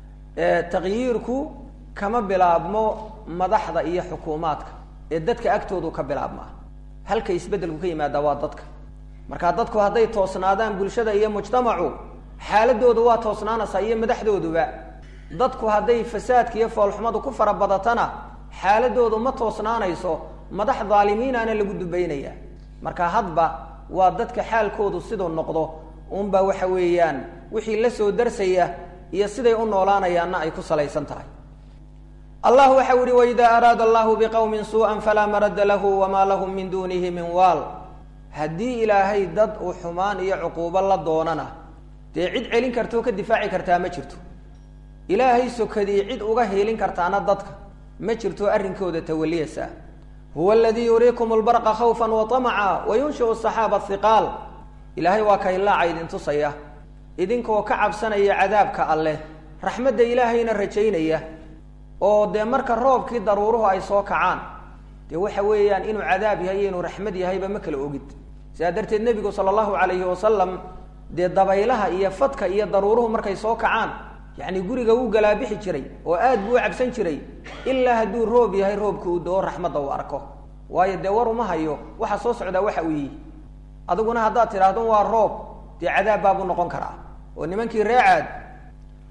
takyiirku kama bilaabmo madaxda iyo xukuumaadka ee dadka agtoodu ka bilaabmaa halka isbeddelku ka yimaada waa dadka marka dadku hadday toosnaadaan bulshada iyo mujtamacu xaaladooda waa toosnaanaysaa iyo madaxdooduba dadku hadday fasaadka iyo foolxumadu ku fara badatana xaaladoodu ma toosnaanayso madax dhaalimiinaana lagu dubaynaya marka hadba waa dadka xaalkoodu siduu noqdo unbaa waxa weeyaan wixii la soo darsaya iyo siday u noolaanayaanna ay ku salaysan tahay allah waxa u ihi waidaa araada allahu biqowmin suu'an falaa maradda lahu wamaa lahum min duunihi min waal haddii ilaahay dad uu xumaan iyo cuquubo la doonana dee cid celin karta oo ka difaaci kartaa ma jirto ilaahay sokadii cid uga hiilin kartaana dadka ma jirto arrinkooda tawaliyasa huwa aladii yuriikum lbarqa khawfa waطamaca wayunshiu saxaaba hiqaal ilaahay waa kaylaaca idin tusaya idinkoo ka cabsanaya cadaabka alleh raxmadda ilaahayna rajaynaya oo dee marka roobkii daruuruhu ay soo kacaan dee waxa weeyaan inuu cadaab yahay iyo inuu raxmad yahayba ma kala ogid sidaa darteed nebigu sala allahu calayhi wasalam dee dabaylaha iyo fadka iyo daruuruhu markay soo kacaan yacni guriga wuu galaabixi jiray oo aad buu u cabsan jiray ilaa hadduu roob yahay roobka uu doo raxmadda uu arko waayo dee war uma hayo waxa soo socdaa waxa uu yihi adiguna haddaad tidhaahdo waa roob dee cadaab baabuu noqon karaa oo nimankii reecaad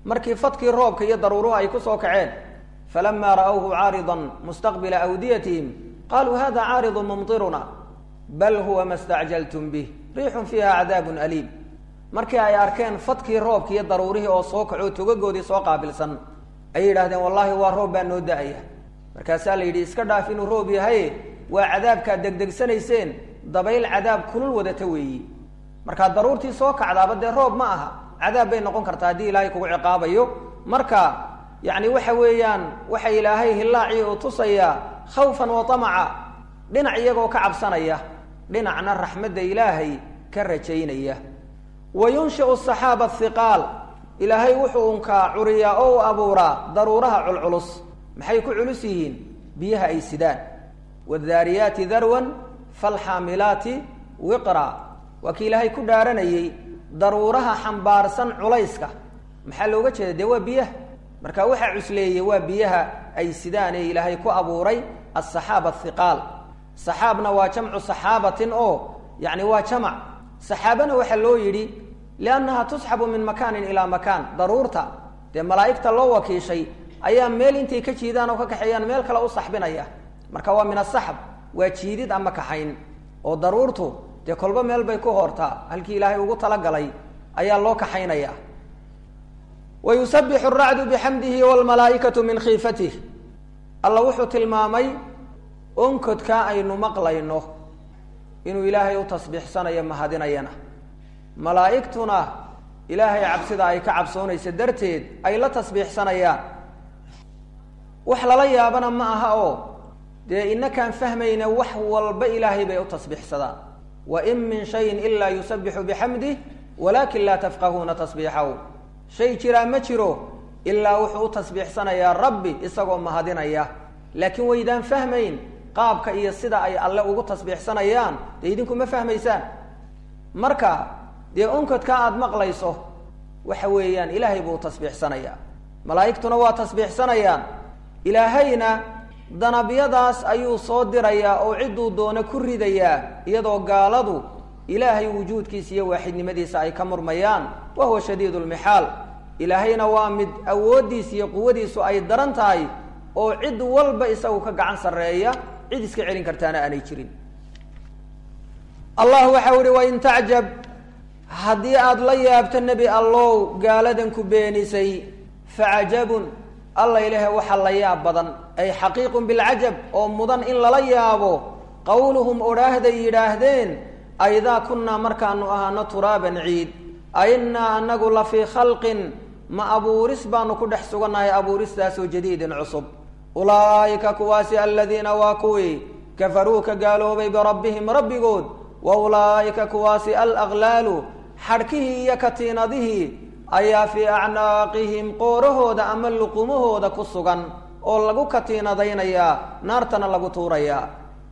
markii fadkii roobka iyo daruuruhu ay kusoo kaceen falamaa ra'awhu caaridan mustaqbila awdiyatihim qaluu hada caaridu mumtiruna bal huwa ma stacjaltum bih riixun fiiha cadaabun aliim markii ay arkeen fadkii roobki iyo daruurihii oo soo kaco togagoodii soo qaabilsan ayay yidhahdeen wallahi waa roob baa noo da-aya markaasaa la yidhi iska dhaaf inuu roob yahay waa cadaabkaad degdegsanayseen dabayl cadaab kulul wadata weeyi markaa daruurtii soo kacdaaba dee roob ma aha cadaab bay noqon kartaa haddii ilaahay kugu ciqaabayo marka yacni waxa weeyaan waxa ilaahay hilaacii uu tusayaa khawfan wa tamaca dhinac iyagoo ka cabsanaya dhinacna raxmadda ilaahay ka rajaynaya wa yunshiu saxaaba hiqaal ilaahay wuxuu unkaa curiyaa oo u abuuraa daruuraha culculus maxay ku culus yihiin biyaha ay sidaan wadaariyaati darwan falxaamilaati wiqra waa kii ilaahay ku dhaaranayey daruuraha xambaarsan culayska maxaa looga jeeda dee waa biyaha marka waxaa cusleeyey waa biyaha ay sidaan ee ilaahay ku abuuray asaxaaba athiqaal saxaabna waa jamcu saxaabatin oo yacni waa jamac saxaabana waxaa loo yidhi liannaha tusxabu min makaanin ilaa makaan daruurta dee malaa'igta loo wakiishay ayaa meel intay ka jiidaan oo ka kaxeeyaan meel kale u saxbinaya marka waa min asaxb waa jiidid ama kaxayn oo daruurtu dee kolba meel bay ku hoortaa halkii ilaahay ugu talagalay ayaa loo kaxaynaya wa yusabixu racdu bixamdihi wlmalaaikatu min khiifatih alla wuxuu tilmaamay onkodkaa aynu maqlayno inuu ilaahay u tasbiixsanayo mahadinayana malaa'igtuna ilaahay cabsida ay ka cabsoonaysa darteed ay la tasbiixsanayaan wax lala yaabana ma aha oo dee inakaan fahmayna wax walba ilaahay bay u tasbiixsadaan wa in min shayin ilaa yusabixu bixamdih walakin laa tafqahuuna tasbiixahu shay jiraa ma jiro ilaa wuxuu u tasbiixsanayaa rabbi isagoo mahadinaya laakiin waydaan fahmayn qaabka iyo sida ay alle ugu tasbiixsanayaan dee idinku ma fahmaysaan marka dee onkodka aada maqlayso waxa weeyaan ilaahay buu tasbiixsanayaa malaa'igtuna waa tasbiixsanayaan ilaahayna danabyadaas ayuu soo dirayaa oo cidduu doono ku ridayaa iyadoo gaaladu ilaahay wujuudkiisa iyo waaxidnimadiisa ay ka murmayaan wa huwa shadiid lmixaal ilaahayna waa mid awooddiisa iyo quwadiisu ay daran tahay oo cid walba isagu ka gacan sarreeya cid iska celin kartaana aanay jirin allah waxau ihi wain tacjab haddii aada la yaabto nebi allow gaaladan ku beenisay facajabun alla ilaahe waxa la yaab badan ay xaqiiqun bilcajab oo mudan in lala yaabo qowluhum odhaahday yidhaahdeen aidaa kunnaa markaanu ahaano turaaban ciid ainnaa anagu la fii khalqin ma abuuris baanu ku dhex sugannahay abuuristaasoo jadiidin cusub ulaa'ika kuwaasi aladiina waa kuwii kafaruu ka gaaloobay birabbihim rabbigood wa ulaa'ika kuwaasi alaqlaalu xadhkihii iyo katiinadihii ayaa fii acnaaqihim qoorahooda ama luqumahooda ku sugan oo lagu katiinadaynayaa naartana lagu tuurayaa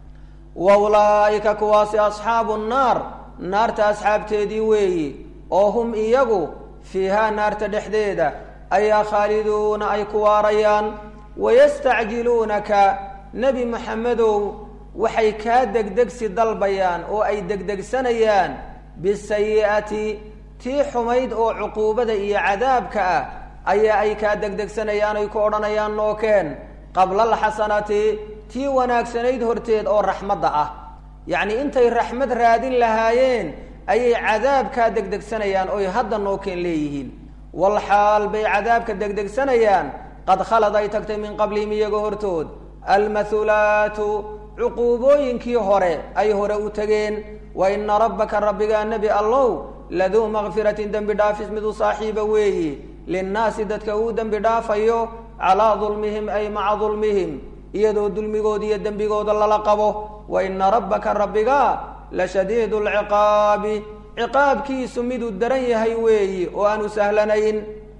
wa ulaa'ika kuwaasi asxaabu nnaar naarta asxaabteedii weeyi oo hum iyagu fiihaa naarta dhexdeeda ayaa khaaliduuna ay ku waarayaan wayastacjiluunaka nebi maxamedow waxay kaa degdegsi dalbayaan oo ay degdegsanayaan bisayi'ati tii xumayd oo cuquubada iyo cadaabka ah ayaa ay kaa degdegsanayaan ay ku odhanayaan nookeen qabla alxasanati tii wanaagsanayd horteed oo raxmadda ah yacnii intay raxmad raadin lahaayeen ayay cadaabkaa degdegsanayaan oy hadda nookeen leeyihiin walxaal bay cadaabka degdegsanayaan qad khalad ay tagtay min qablihim iyaga hortood almathulaatu cuquubooyinkii hore ay hore u tegeen wa ina rabbaka rabbigaa nebi allow laduu makfiratin dembi dhaafis miduu saaxiiba weeyi linnaasi dadka uu dembi dhaafayo calaa dulmihim ay maca dulmihim iyadoo dulmigooda iyo dembigooda lala qabo wa ina rabbaka rabbigaa la shadiidu lciqaabi ciqaabkiisu miduu daran yahay weeyi oo aanu sahlanayn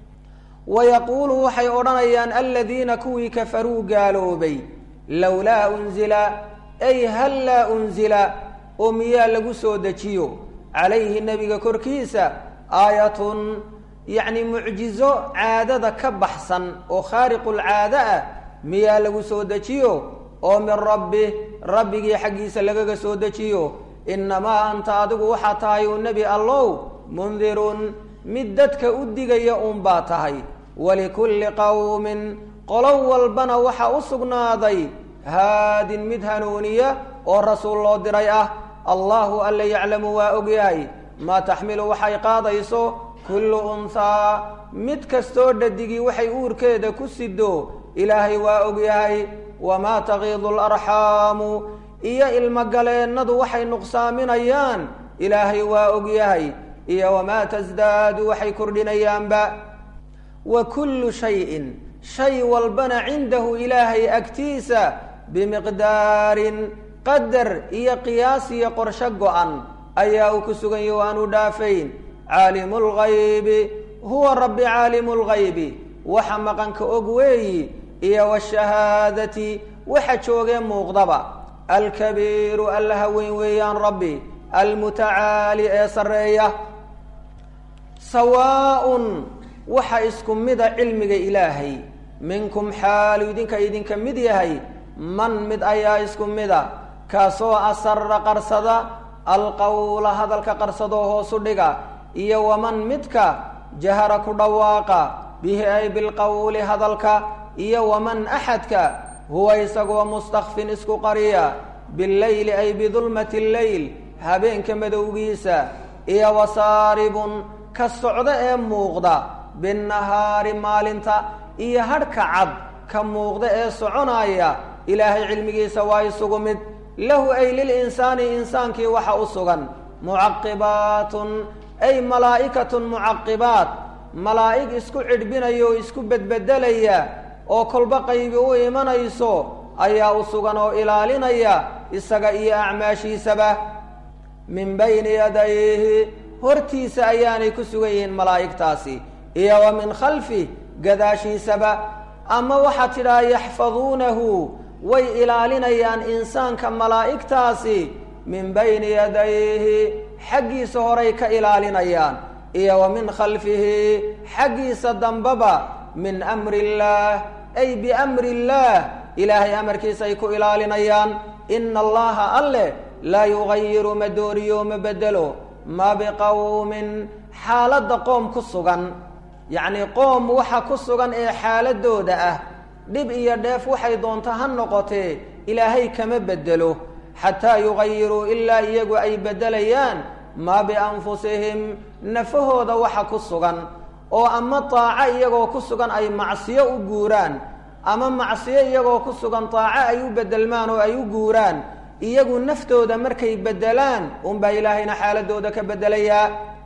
wayaquulu waxay odhanayaan aladiina kuwii kafaruu gaaloobay lowlaa unzila ay hal laa unzila oo miyaa lagu soo dejiyo calayhi nebiga korkiisa aayatun yacni mucjizo caadada ka baxsan oo khaariqulcaado ah miyaa lagu soo dejiyo oo min rabbi rabbigii xaggiisa lagaga soo dejiyo innamaa anta adigu waxaa tahay uu nebi allow mundirun mid dadka u digaya uunbaa tahay walikulli qowmin qolo walbana waxa u sugnaaday haadin mid hanuuniya oo rasuul loo diray ah allahu alla yaclamu waa ogyahay maa taxmilu waxay qaadayso kullu unhaa mid kastoo dhadigii waxay uurkeeda ku sido ilaahay waa ogyahay wamaa tagiidu alarxaamu iyo ilmogaleennadu waxay nuqsaaminayaan ilaahay waa ogyahay iyo wamaa tasdaadu waxay kordhinayaanba wa kullu shayin shay walbana cindahu ilaahay agtiisa bimiqdaarin qadar iyo qiyaas iyo qorsho go-an ayaa uu ku sugan yahi o aanu dhaafayn caalimu lgaybi huwa rabbi caalimu lgaybi waxa maqanka og weeyi iyo washahaadati waxa joogee muuqdaba alkabiiru allaha weyn weeyaan rabbi almutacaali ee sarreeya sawaaun waxa isku mida cilmiga ilaahay minkum xaalu idinka idinka mid yahay man mid ayaa isku mida kaasoo asara qarsada alqowla hadalka qarsadoo hoosu dhiga iyo waman midka jahara ku dhawaaqa bihi ay bilqowli hadalka iyo waman axadka huwa isagoo mustakfin isku qariya bileyli ay bidulmati lleyl habeenka madowgiisa iyo wasaaribun ka socdo ee muuqda binnahaari maalinta iyo hadhka cad ka muuqda ee soconaya ilaahay cilmigiisa waa isugu mid lahu ay lilinsaani insaankii waxa u sugan mucaqibaatun ay malaa'ikatun mucaqibaat malaa'ig isku cidhbinaya oo isku bedbedelaya oo kolba qaybi u imanayso ayaa u sugan oo ilaalinaya isaga iyo acmaashiisaba min bayni yadayhi hortiisa ayaanay ku sugan yihiin malaa'igtaasi iyo wa min khalfi gadaashiisaba ama waxaad tidhaha yaxfaduunahu way ilaalinayaan insaanka malaa'igtaasi min bayni yadayhi xaggiisa horay ka ilaalinayaan iyo wa min khalfihi xaggiisa dambaba min amri illaah ay biamri illaah ilaahay amarkiisa ay ku ilaalinayaan ina allaha alle laa yugayiru ma dooriyo ma bedelo ma biqowmin xaaladda qoom ku sugan yacnii qoom waxa ku sugan ee xaaladooda ah dhib iyo dheef waxay doonto ha noqotee ilaahay kama bedelo xataa yugayiruu ilaa iyagu ay beddelayaan maa bianfusihim nafahooda waxa ku sugan oo ama daaco iyagoo ku sugan ay macsiyo u guuraan ama macsiyo iyagoo ku sugan daaco ay u bedelmaan oo ay u guuraan iyagu naftooda markay beddelaan unbaa ilaahayna xaaladooda ka beddelayaa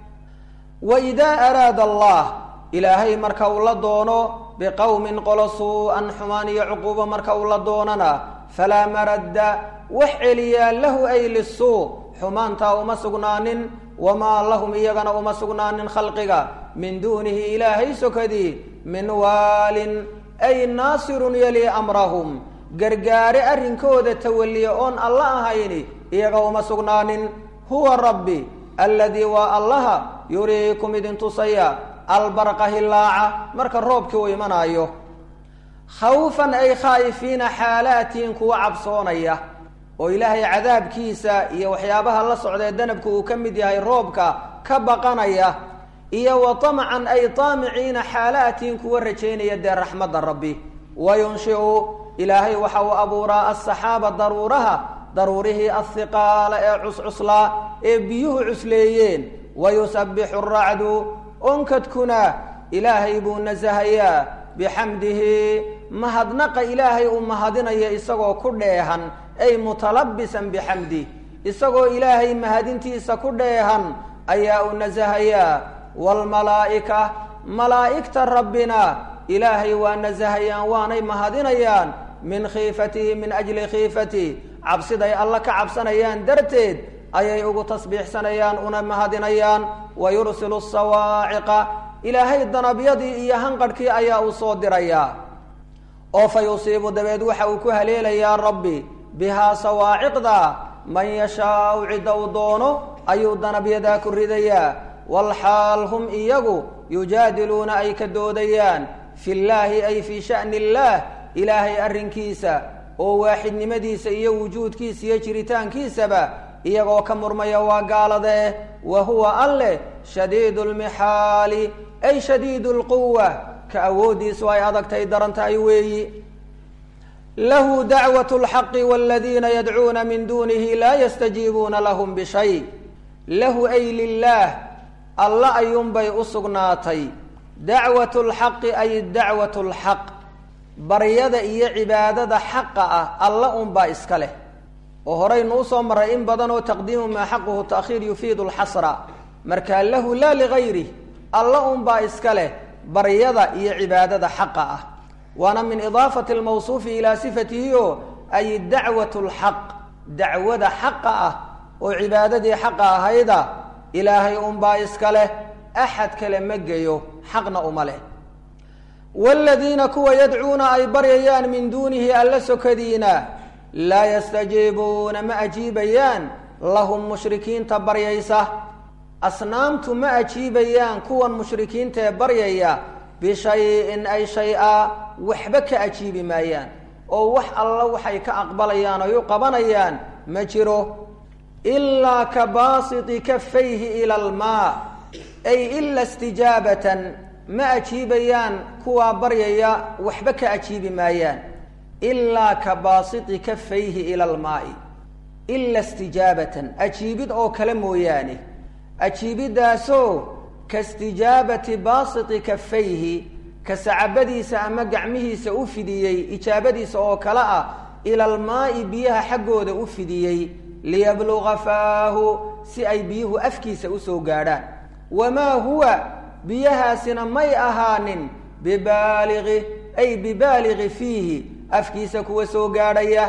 wa idaa araada allah ilaahay marka uu la doono biqowmin qolo suu-an xumaan iyo cuquubo marka uu la doonana falaa maradda wax celiyaa lahu ay lisuu xumaantaa uma sugnaanin wamaa lahum iyagana uma sugnaanin khalqiga min duunihi ilaahay sokadii min waalin ay naasirun yali amrahum gargaare arrinkooda tawalliya oon alla ahayni iyaga uma sugnaanin huwa rabbi alladii waa allaha yuriikum idin tusaya albarqa hillaaca marka roobkii uu imanaayo khawfan ay khaa'ifiina xaalaatiin kuwa cabsoonaya oo ilaahay cadaabkiisa iyo waxyaabaha la socdee danabku uu ka mid yahay roobka ka baqanaya iyo wa tamcan ay taamiciina xaalaatiin kuwa rajaynaya dee raxmadda rabbi wa yunshiu ilaahay waxa uu abuuraa asaxaaba daruuraha daruurihii ahiqaala ee cuscuslaa ee biyuhu cusleeyeen wa yusabbixu racdu onkadkuna ilaahay buu nasahayaa bixamdihi mahadnaqa ilaahay uu mahadinaya isagoo ku dheehan ay mutalabisan bixamdih isagoo ilaahay mahadintiisa ku dheehan ayaa uu nasahayaa waalmalaa'ika malaa'igta rabbina ilaahay waa nasahayaan waanay mahadinayaan min khiifatihi min ajli khiifatihi cabsiday alla ka cabsanayaan darteed ayay ugu tasbiixsanayaan una mahadinayaan wa yursilu sawaaciqa ilaahay danabyadii iyo hanqadhkii ayaa uu soo dirayaa oo fa yusiibu dabeed waxa uu ku haleelayaa rabbi bihaa sawaaciqda man yashaau cidda uu doono ayuu danabyadaa ku ridayaa walxaal hum iyagu yujaadiluuna ay ka doodayaan fi llaahi ay fii sha'ni illaah ilaahay arrinkiisa oo waaxidnimadiisa iyo wujuudkiisa iyo jiritaankiisaba iyagoo ka murmaya waa gaalada eh wa huwa alleh shadiidu lmixaali ay shadiidu lquwa ka awooddiisu ay adagtay daran tahay weeyi lahu dacwat lxaqi waladiina yadcuuna min dunihi laa yastajiibuuna lahum bishay lahu ay lilaah alla ayuunbay u sugnaatay dacwat lxaqi ay dacwat lxaq baryada iyo cibaadada xaqa ah alla unbaa iska leh oo horaynu usoo maray in badan oo taqdiimu maa xaquhu taakhiir yufiidu lxasra markaa lahu laa ligayrih alla unbaa iska leh baryada iyo cibaadada xaqa ah waana min idaafati almawsuufi ilaa sifatihi o ay dacwat lxaq dacwada xaqa ah oo cibaadadii xaqa ahayda ilaahay unbaa iska leh axad kale ma geyo xaqna uma leh waaladiina kuwa yadcuuna ay baryayaan min duunihi alla sokadiina laa yastajiibuuna ma ajiibayaan lahum mushrikiinta baryaysa asnaamtu ma ajiibayaan kuwan mushrikiinta ee baryaya bishayin ay shay-a waxba ka ajiibi maayaan oo wax alla waxay ka aqbalayaan oy u qabanayaan ma jiro ilaa ka baasiti kafayhi ila almaa ay ila istijaabatan ma ajiibayaan kuwaa baryaya waxba ka ajiibi maayaan ilaa ka baasiti kafayhi ila almaai ila istijaabatan ajiibid oo kale mooyaane ajiibiddaasoo ka istijaabati baasiti kafayhi ka sacabadiisa ama gacmihiisa u fidiyey ijaabadiisa oo kale ah ila almaa'i biyaha xaggooda u fidiyey liyabluga faahu si ay biyuhu afkiisa usoo gaadhaan wamaa huwa biyahaasina may ahaanin bibaaligi ay bibaaligi fiihi afkiisa kuwa soo gaadhaya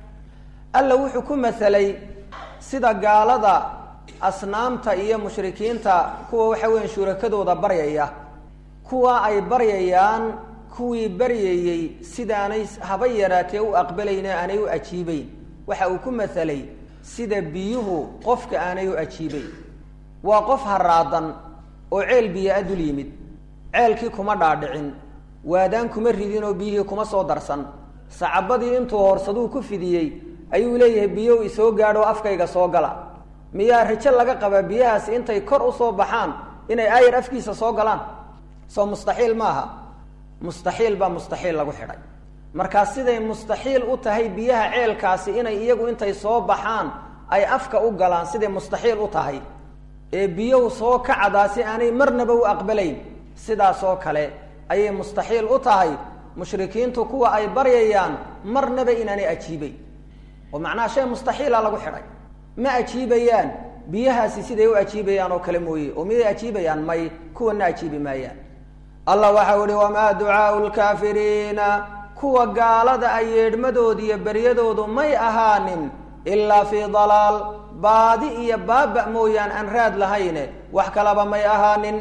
alla wuxuu ku masalay sida gaalada asnaamta iyo mushrikiinta kuwa waxa weya shurakadooda baryaya kuwa ay baryayaan kuwii baryayey sidaanay haba yaraatee u aqbalayne aanay u ajiibeyn waxa uu ku masalay sida biyuhu qofka aanay u ajiibeyn waa qof haraadan oo ceel biyo a dul yimid ceelkii kuma dhaadhicin waadaan kuma ridin oo biyihii kuma soo darsan sacabadii intuu hoorsaduu ku fidiyey ayuu leeyahay biyow isoo gaadho afkayga soo gala miyaa rajo laga qabaa biyahaasi intay kor usoo baxaan inay aayar afkiisa soo galaan soo mustaxiil maaha mustaxiil baa mustaxiil lagu xidhay markaa siday mustaxiil u tahay biyaha ceelkaasi inay iyagu intay soo baxaan ay afka u galaan siday mustaxiil u tahay ee biyow soo kacdaasi aanay marnaba u aqbalayn sidaasoo kale ayay mustaxiil u tahay mushrikiintu kuwa ay baryayaan marnaba inaanay ajiibeyn oo macnaha shay mustaxiila lagu xidhay ma ajiibayaan biyahaasi siday u ajiibayaan oo kale mooye oo miday ajiibayaan may kuwana ajiibi maayaan allah waxau ihi wamaa ducaau lkaafiriina kuwa gaalada ay yeedhmadooda iyo beryadoodu may ahaanin ilaa fii dalaal baadi iyo baaba mooyaan aan raad lahayne wax kalaba may ahaanin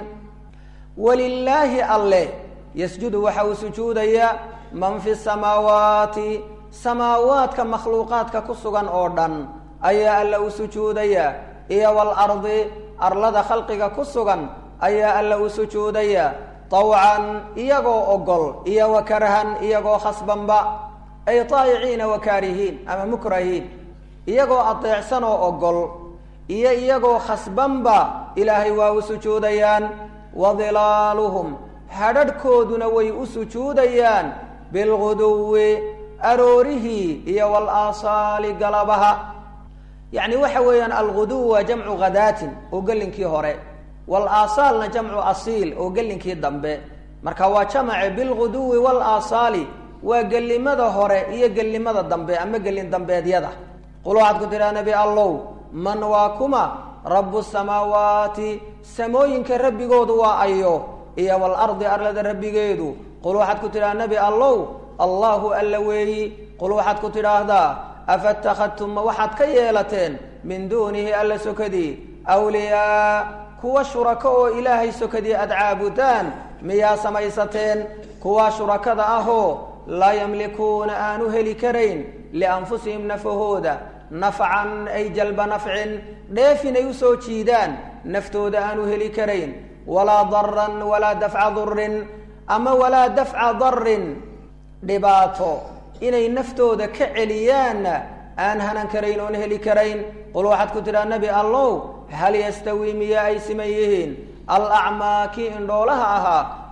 walilaahi alle yasjudu waxa uu sujuudayaa man fi samaawaati samaawaadka makhluuqaadka ku sugan oo dhan ayaa alla u sujuudayaa iyo walardi arlada khalqiga ku sugan ayaa alla u sujuudayaa tawcan iyagoo ogol iyo wa karhan iyagoo khasbanba ay taayiciina wa kaarihiin ama mukrahiin iyagoo adeecsan oo ogol iyo iyagoo khasbanba ilaahay waa u sujuudayaan wa dilaaluhum hadhadhkooduna way u sujuudayaan bilguduwi aroorihii iyo walaasaali galabaha yacni waxa weeyaan alguduw waa jamcu khadaatin oo gelinkii hore walaasaalna jamcu asiil oo gelinkii dambe marka waa jamace bilguduwi walaasaali waa gelimada hore iyo gelimada dambe ama gelin dambeedyada qul waxaad ku tidhaha nebi allow man waa kuma rabu samaawaati samooyinka rabbigoodu waa ayo iyo walardi arlada rabbigeedu qul waxaad ku tidhaha nebi allow allahu alla weeyi qul waxaad ku tidhaahdaa afatakadtum ma waxaad ka yeelateen min duunihi alla sokadii awliyaa kuwa shurako oo ilaahay sokadii aad caabudaan miyaa samaysateen kuwa shurakada ahoo laa yamlikuuna aanu heli karayn lianfusihim nafahooda nafcan ay jalba nafcin dheefin ay usoo jiidaan naftooda aanu heli karayn walaa daran walaa dafca durin ama walaa dafca darin dhibaato inay naftooda ka celiyaanna aan hanan karayn oon heli karayn qul waxaad ku tidhaha nebi allow hal yastawii miyaa ay siman yihiin alacmaa kii indhoolaha ahaa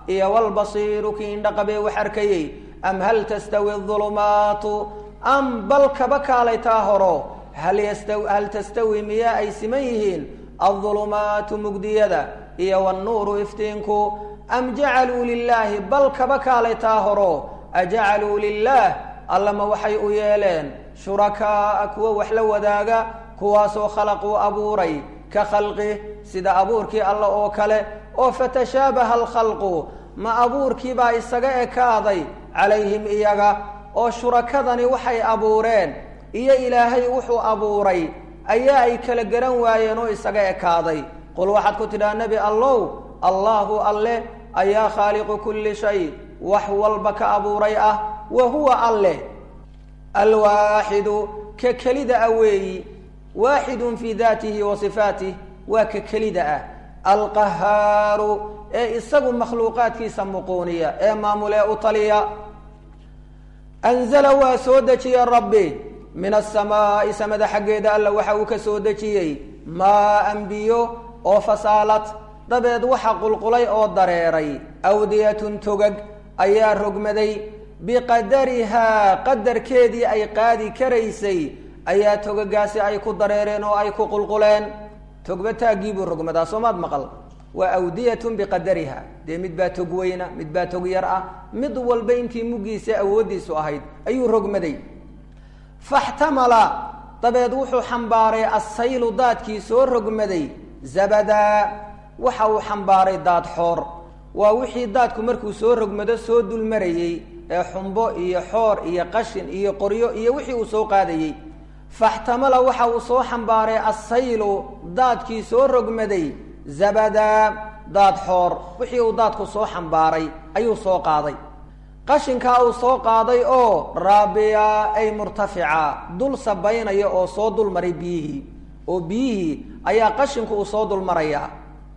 iyo walbasiiru kii indhaqabee wax arkayey am hal tastawi adulumaatu am bal kaba kaalay taa horo hal yasta hal tastawi miyaa ay siman yihiin aldulumaatu mugdiyada iyo wannuuru iftiinku am jacaluu lilaahi bal kaba kaalay taa horo ajacaluu lilaah allama waxay u yeeleen shurakaaa kuwa wax la wadaaga kuwaasoo khalaquu abuuray ka khalqih sida abuurkii alla oo kale oo fatashaabaha alkhalqu ma abuurkiibaa isaga ekaaday calayhim iyaga oo shurakadani waxay abuureen iyo ilaahay wuxuu abuuray ayaa ay kala garan waayeen oo isaga ekaaday qul waxaad ku tidhaha nebi allow allaahu alle ayaa khaaliqu kulli shay wax walba ka abuuray ah wa huwa alleh alwaaxidu ka kelida ah weeyi waaxidun fii daatihi wa sifaatih waa ka kelida ah alqahaaru ee isagu makhluuqaadkiisa muquuniya ee maamulee u taliya anzala waa soo dejiyey rabbi min asamaa'i samada xaggeeda alla waxa uu ka soo dejiyey maa-an biyo oo fasaalad dabeed waxa qulqulay oo dareeray awdiyatun togag ayaa rogmaday biqadarihaa qadarkeedii ay qaadi karaysay ayaa togagaasi ay ku dareereen oo ay ku qulquleen togba taaggiibuu rogmadaa soomaad maqal waa awdiyatun biqadariha dee mid baa tog weyna mid baa tog yar ah mid walba intii muggiisa awooddiisu ahayd ayuu rogmaday faxtamala dabeed wuxuu xambaaray assaylu daadkii soo rogmaday zabadaa waxa uu xambaaray daad xoor waa wixii daadku markuu soo rogmado soo dulmarayey ee xumbo iyo xoor iyo qashin iyo qoryo iyo wixii uu soo qaadayey faxtamala waxa uu soo xambaaray assaylu daadkii soo rogmaday zabadaa daad xoor wixii uu daadku soo xambaaray ayuu soo qaaday qashinkaa uu soo qaaday oo raabiya ay murtafica dul sabaynaya oo soo dulmaray biyihii oo biyihii ayaa qashinku uu soo dulmarayaa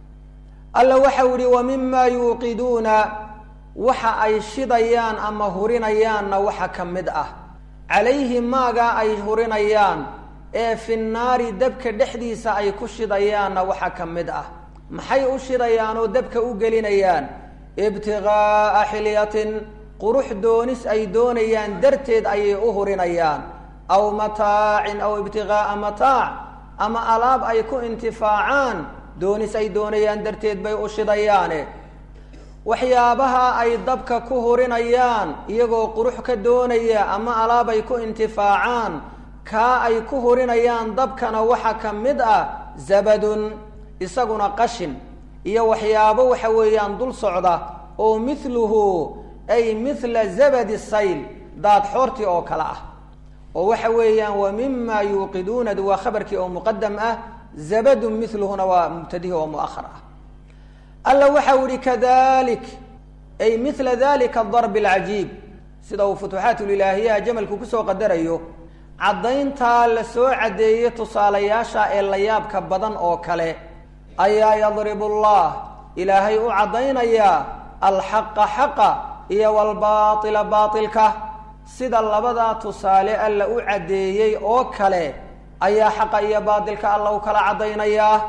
alla waxau yihi wa mimaa yuuqiduuna waxa ay shidayaan ama hurinayaanna waxa ka mid ah calayhi maagaa ay hurinayaan ee fi naari dabka dhexdiisa ay ku shidayaanna waxa ka mid ah maxay u shidayaan oo dabka u gelinayaan ibtigaaa xilyatin qurux doonis ay doonayaan darteed ayay u hurinayaan aw mataacin aw ibtigaaa mataac ama alaab ay ku intifaacaan doonis ay doonayaan darteed bay u shidayaane waxyaabaha ay dabka ku hurinayaan iyagoo qurux ka doonaya ama alaab ay ku intifaacaan kaa ay ku hurinayaan dabkana waxa ka mid ah zabadun isaguna qashin iyo waxyaabo waxa weeyaan dul socda oo mithluhu ay mithla zabadi sayl daad xoortii oo kale ah oo waxa weeyaan wa mima yuuqiduunadu waa khabarkii oo muqadam ah zabadun miluhuna waa mubtadihi oo muahar ah alla waxau yihi kadalik ay mila dalika darb alcajiib sida uu futuuxaatulilaahiyaha jamalku kusoo qadarayo caddayntaa la soo caddeeyey tusaalayaasha ee la yaabka badan oo kale ayaa yadribu llah ilaahay u caddaynayaa alxaqa xaqa iyo walbaaila baailka sida labadaa tusaale alla u caddeeyey oo kale ayaa xaqa iyo baatilka alla u kala caddaynayaa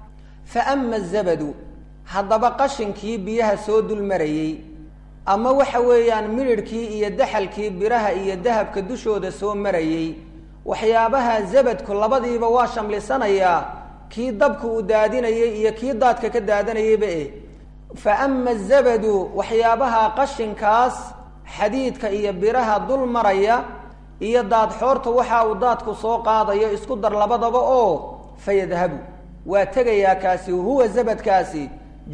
fa ama zabadu haddaba qashinkii biyaha soo dulmarayey ama waxa weeyaan midhidhkii iyo daxalkii biraha iyo dahabka dushooda soo marayey waxyaabaha zabadku labadiiba waa shamlisanayaa kii dabka uu daadinayay iyo kii daadka ka daadanayayba eh fa ama zabadu waxyaabaha qashinkaas xadiidka iyo biraha dul maraya iyo daadxoorta waxa uu daadku soo qaadayo isku dar labadaba oo fayadhabu waa tegayaa kaasi huwa zabadkaasi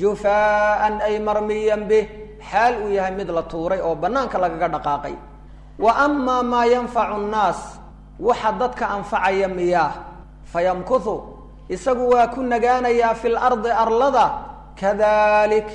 jufaaan ay marmiyan bih xaal uu yahay mid la tuuray oo bannaanka lagaga dhaqaaqay wa amaa maa yanfacu nnaas waxa dadka anfacaya miyaa fayamkuthu isagu waa ku nagaanayaa fi lardi arlada kadalik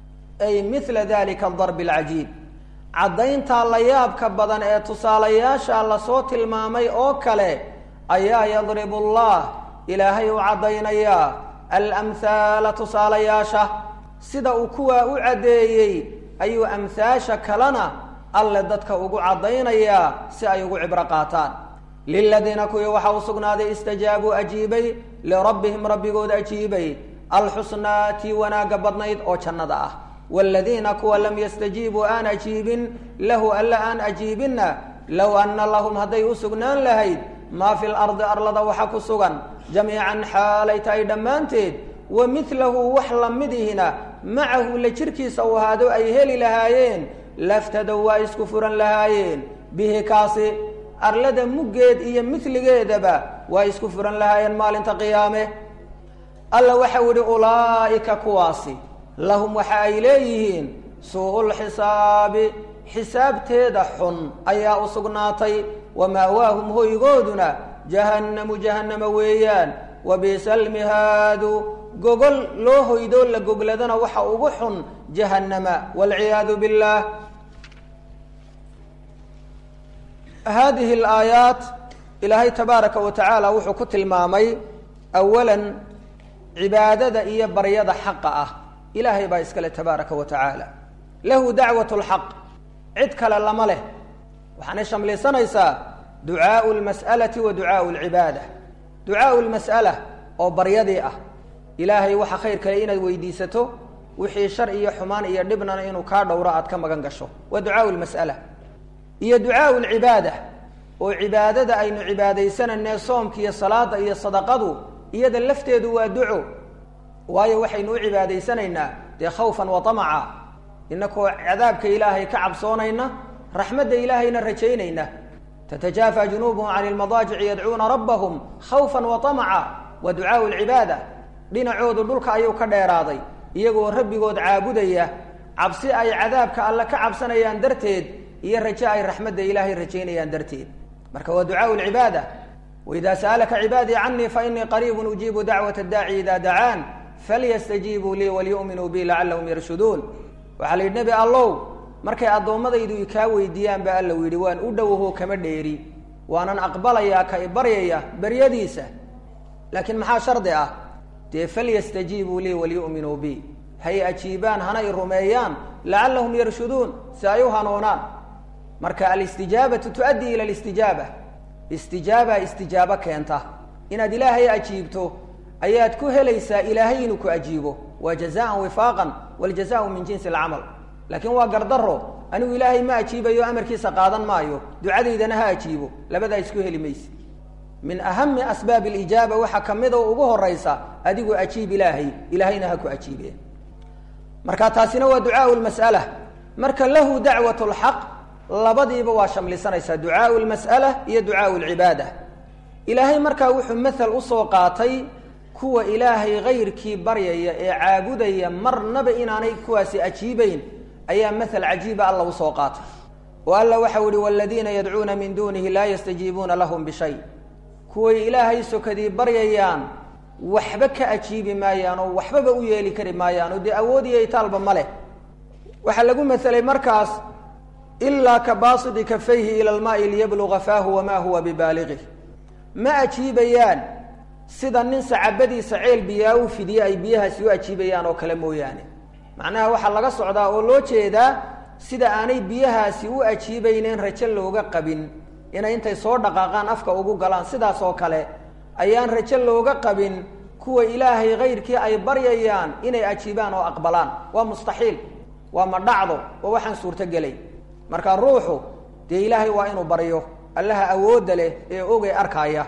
ay mila dalika adarbi alcajiib caddayntaa la yaabka badan ee tusaalayaasha lasoo tilmaamay oo kale ayaa yadribu allah ilaahay u caddaynayaa alamhaala tusaalayaasha sida uu kuwaa u caddeeyey ayuu amhaasha kalena alle dadka ugu caddaynayaa si ay ugu cibro qaataan liladiina kuwii waxa u sugnaaday istajaabuu ajiibay lirabbihim rabbigood ajiibay alxusnaa tii wanaagga badnayd oo jannada ah waaladiina kuwa lam yastajiibuu aan ajiibin lahu alla aan ajiibinna low anna lahum hadday u sugnaan lahayd maa fi lardi arlada waxa ku sugan jamiican xaalay tahay dhammaanteed wa midlahu wax lamidihina macahu la jirkiisa u ahaado ay heli lahaayeen laftadow waa isku furan lahaayeen bihi kaasi arlada muggeed iyo midligeedaba waa isku furan lahaayeen maalinta qiyaame alla waxau idhi ulaa'ika kuwaasi lahum waxa ay leeyihiin suu-ul xisaabi xisaabteeda xun ayaa u sugnaatay wa ma'waahum hoygooduna jahannamu jahannama weeyaan wa bi'sa almihaadu gogol loo hoydoo la gogladana waxa ugu xun jahannama waalciyaadu billaah hadihi alaayaat ilaahay tabaaraka wa tacaala wuxuu ku tilmaamay awalan cibaadada iyo baryada xaqa ah ilaahay baa iskale tabaaraka wa tacaala lahu dacwat lxaq cid kale lama leh waxaanay shamlisanaysaa ducaau lmas'alati wa ducaau lcibaada ducaau lmas'ala oo baryadii ah ilaahay waxa khayr kale inaad weydiisato wixii shar iyo xumaan iyo dhibnana inuu kaa dhowro aad ka magan gasho waa ducaau lmas'ala iyo ducaau lcibaada oo cibaadada aynu cibaadaysananee soomka iyo salaada iyo sadaqadu iyada lafteedu waa duco waayo waxaynu u cibaadaysanaynaa dee khawfan wa tamaca inakoo cadaabka ilaahay ka cabsoonayna raxmadda ilaahayna rajaynayna tatajaafa junuubuhum cani lmadaajici yadcuuna rabbahum khawfan wa tamaca wa ducaau lcibaada dhinacoodu dhulka ayuu ka dheeraaday iyagoo rabbigood caabudaya cabsi ay cadaabka alle ka cabsanayaan darteed iyo raje ay raxmadda ilaahay rajaynayaan darteed marka waa ducaau lcibaada waida sa'alaka cibaadii canii fainii qariibun ujiibu dacwat daaci ida dacaan falyastajiibuu lii walyu'minuu bi lacalahum yarshuduun waxaa la yidhi nebi allow markay addoommadaydu ikaa weydiiyaan ba alla yidhi waan u dhowaho kama dheeri waanan aqbalayaa ka ibaryaya beryadiisa laakiin maxaa shardi ah dee falyastajiibuu lii walyu'minuu bi hay ajiibaan hana i rumeeyaan lacalahum yarshuduun si ay u hanuunaan marka alistijaabatu tuaddi ila alistijaaba istijaaba istijaabo keenta inaad ilaahay ajiibto ayaad ku helaysaa ilaahay inuu ku ajiibo waa jazaan wifaaqan waljazau min jinsi alcamal laakiin waa gardaro anigu ilaahay ma ajiibayo amarkiisa qaadan maayo ducadaydana ha ajiibo labadaa isku heli mayse min ahami asbaab alijaaba waxaa kamid oo ugu horaysa adigu ajiib ilaahay ilaahayna ha ku ajiibe marka taasina waa ducaau lmas'ala marka lahu dacwat lxaq labadiiba waa shamlisanaysaa ducaau lmas'ala iyo ducaau lcibaada ilaahay markaa wuxuu mathal usoo qaatay kuwa ilaahay kayrkii baryaya ee caabudaya marnaba inaanay kuwaasi ajiibeyn ayaa mathal cajiiba alla usoo qaatay oo alla waxau ihi waladiina yadcuuna min duunihi laa yastajiibuuna lahum bishay kuway ilaahay sokadii baryayaan waxba ka ajiibi maayaan oo waxbaba u yeeli kari maayaan oo dee awood iyo itaalba ma leh waxaa lagu maselay markaas ilaa ka baasidi kafayhi ila lmaai liyabluga faahu wamaa huwa bibaaliqih ma ajiibayaan sida nin sacabadiisa ceel biyaa u fidiye ay biyahaasi u ajiibayaan oo kale mooyaane macnaha waxaa laga socdaa oo loo jeedaa sida aanay biyahaasi u ajiibayneen rajo looga qabin inay intay soo dhaqaaqaan afka ugu galaan sidaas oo kale ayaan rajo looga qabin kuwa ilaahay kayrkii ay baryayaan inay ajiibaan oo aqbalaan waa mustaxiil waa ma dhacdo oo waxaan suurtogelay marka ruuxu dee ilaahay waa inuu baryo allaha awoodda leh ee ogay arkaaya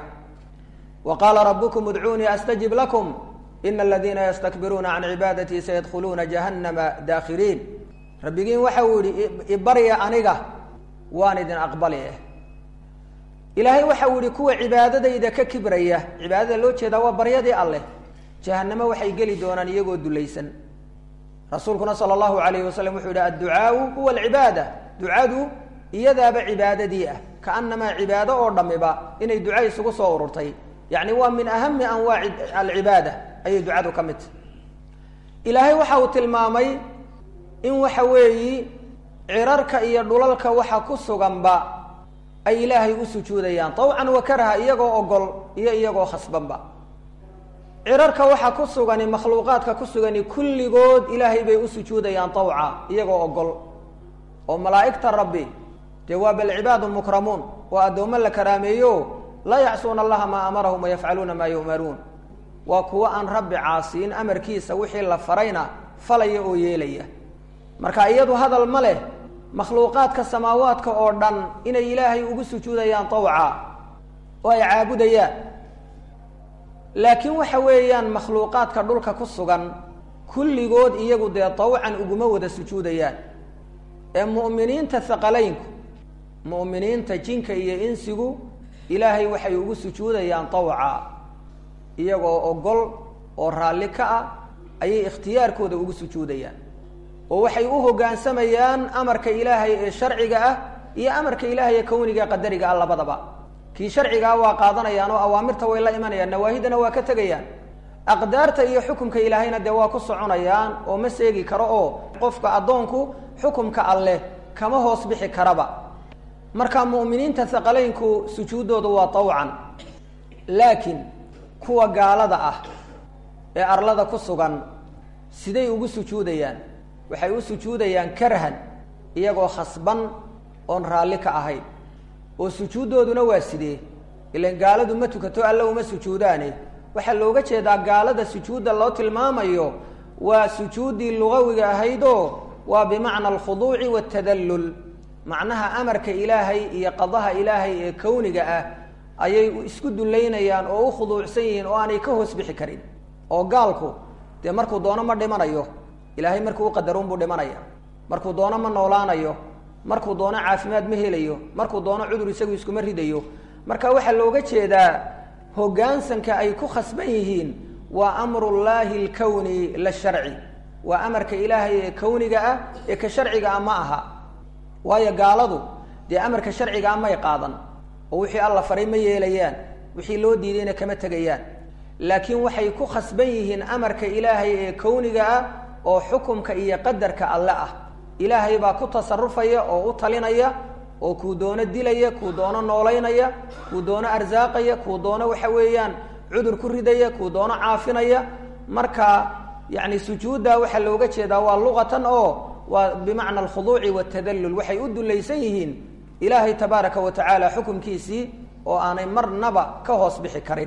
wa qaala rabukum udcuunii astajib lakum ina aladiina yastakbiruuna can cibaadatii sayadkhuluuna jahannama daakhiriin rabbigiin waxa uu yihi ibarya aniga waan idin aqbali eh ilaahay waxa uu yihi kuwa cibaadadayda ka kibraya cibaadada loo jeedaa waa baryadii alleh jahanamo waxay geli doonaan iyagoo dulaysan rasuulkuna sala allahu alayhi wasalam wuxuu yihi adducaau huwa alcibaada ducadu iyadaaba cibaadadii ah kaanamaa cibaado oo dhamiba inay duca isugu soo ururtay yacni waa min ahami anwaaci alcibaada ayay ducadu ka mid tahy ilaahay waxa uu tilmaamay in waxa weeyi cirarka iyo dhulalka waxa ku suganba ay ilaahay u sujuudayaan tawcan wa karaha iyagoo ogol iyo iyagoo khasbanba cirarka waxa ku sugani makhluuqaadka ku sugani kulligood ilaahay bay u sujuudayaan tawca iyagoo ogol oo malaa'igta rabbi dee waa bal cibaadun mukramuun waa addoommo la karaameeyo laa yacsuuna allaha maa amarahum wayafcaluuna maa yu'maruun waa kuwo aan rabbi caasiin amarkiisa wixii la farayna falaya oo yeelaya marka iyadu hadal ma leh makhluuqaadka samaawaadka oo dhan inay ilaahay ugu sujuudayaan tawca oo ay caabudayaan laakiin waxa weeyaan makhluuqaadka dhulka ku sugan kulligood iyagu dee tawcan uguma wada sujuudayaan ee mu'miniinta haqalaynku mu'miniinta jinka iyo insigu ilaahay waxay ugu sujuudayaan tawca iyagoo ogol oo raalli ka ah ayay ikhtiyaarkooda ugu sujuudayaan oo waxay u hoggaansamayaan amarka ilaahay ee sharciga ah iyo amarka ilaahay ee kawniga qadariga ah labadaba kii sharcigaa waa qaadanayaan oo awaamirta way la imanayaan nawaahidana waa ka tegayaan aqdaarta iyo xukumka ilaahayna dee waa ku soconayaan oo ma seegi karo oo qofka addoonku xukumka alleh kama hoos bixi karaba marka mu'miniinta haqalaynku sujuuddoodu waa tawcan laakiin kuwa gaalada ah ee arlada ku sugan siday ugu sujuudayaan waxay u sujuudayaan karhan iyagoo khasban oon raalli ka ahayn oo sujuuddooduna waa sidee ilan gaaladu ma tukato alla uma sujuudaane waxaa looga jeedaa gaalada sujuudda loo tilmaamayo waa sujuuddii lugawiga ahaydoo waa bimacna alkhuduuci waatadallul macnaha amarka ilaahay iyo qadaha ilaahay ee kawniga ah ayay isku dullaynayaan oo u khuduucsan yihiin oo aanay ka hoos bixi karin oo gaalku dee markuu doono ma dhimanayo ilaahay markuu uqadaruunbuu dhimanaya markuu doono ma noolaanayo markuu doono caafimaad ma helayo markuu doono cudur isagu iskuma ridayo marka waxaa looga jeedaa hoggaansanka ay ku khasban yihiin waa amrullaahi alkawni la sharci waa amarka ilaahay ee kawniga ah ee ka sharciga ah ma aha waayo gaaladu dee amarka sharciga ah may qaadan oo wixii alla faray ma yeelayaan wixii loo diidayna kama tegayaan laakiin waxay ku khasban yihiin amarka ilaahay ee kawniga ah oo xukumka iyo qadarka alle ah ilaahay baa ku tasarufaya oo u talinaya oo kuu doono dilaya kuu doono noolaynaya kuu doono arsaaqaya kuu doono waxa weeyaan cudur ku ridaya kuu doono caafinaya marka yani sujuudda waxaa looga jeedaa waa luqatan oo waa bimacna alkhuduuci waatadallul waxay u dulaysan yihiin ilaahay tabaaraka wa tacaala xukumkiisii oo aanay marnaba ka hoos bixi karin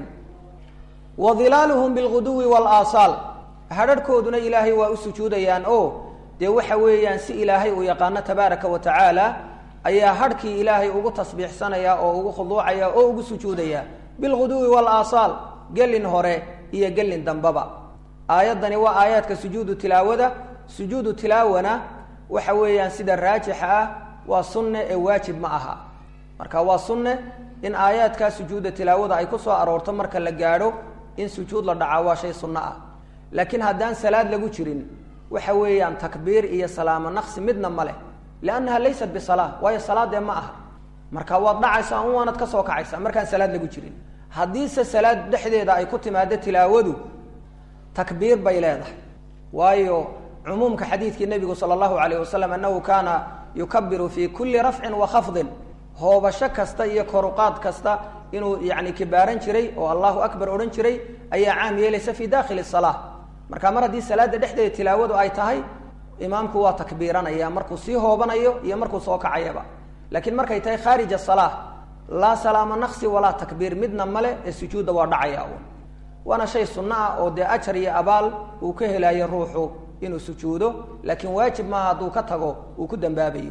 wa dilaaluhum bilguduwi walaasaal hadharhkooduna ilaahay waa u sujuudayaan oo dee waxa weeyaan si ilaahay uu yaqaano tabaaraka wa tacaala ayaa hadhkii ilaahay ugu tasbiixsanaya oo ugu khuduucaya oo ugu sujuudaya bilguduwi walaasaal gelin hore iyo gelin dambaba aayaddani waa aayaadka sujuudu tilaawada sujuudu tilaawana waxa weeyaan sida raajixa ah waa sunne ee waajib ma aha marka waa sunne in aayaadkaa sujuuda tilaawada ay ku soo aroorto marka la gaadho in sujuud la dhacaa waa shay sunno ah laakiin haddaan salaad lagu jirin waxa weeyaan takbiir iyo salaamo naqsi midna ma leh liannaha laysat bisalaa waayo salaadee ma aha marka waad dhacaysaa un waanad ka soo kacaysaa markaan salaad lagu jirin haddiise salaad dhexdeeda ay ku timaado tilaawadu takbiir bay leedahay waayo cumuumka xadiidkii nebigu sala allahu alayh wasalam annahu kaana yukabiru fi kulli rafcin wa khafdin hoobasho kasta iyo koruqaad kasta inuu yani kibaaran jiray oo allahu akbar odhan jiray ayaa caam yeelaysa fi dakhili salaa marka mar haddii salaada dhexdeeda tilaawadu ay tahay imaamku waa takbiiranaya markuu sii hoobanayo iyo markuu soo kacayaba laakiin markay tahay khaarij asalaa laa salaama naqsi walaa takbiir midna male ee sujuudda waa dhacaya un waana shay sunno ah oo dee ajar iyo abaal uu ka helayo ruuxu inuu sujuudo laakiin waajib maaha hadduu ka tago uu ku dambaabayo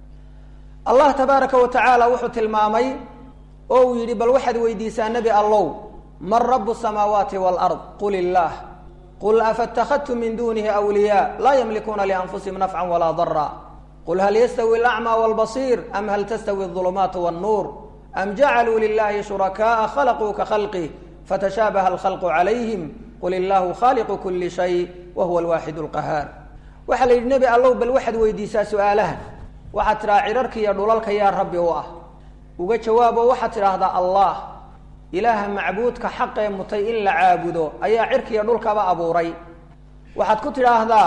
allah tabaaraka wa tacaala wuxuu tilmaamay oo uu yidhi bal waxaad weydiisaa nebi allow man rabu samaawaati waalard qul illaah qul afaاtakadtum min dunihi awliyaa laa ymlikuuna lianfusihim nafca walaa dara qul hal yastawi alacmى wاlbasiir am hal tastawi الظulumaat wالnuur am jacaluu lilahi shurakaءa khalaquu ka khalqih fatashaabaha alkhalqu calayhim qul illahu khaliqu kuli shay wa huwa alwaaxid اlqahaar waxaa la yidhi nebi allow bal waxaad weydiisaa su-aalahan waxaad tidhaha cirarka iyo dhulalka yaa rabbi u ah uga jawaabo waxaad tidhaahdaa allah ilaaha macbuudka xaqee mutay in la caabudo ayaa cirkiiyo dhulkaba abuuray waxaad ku tidhaahdaa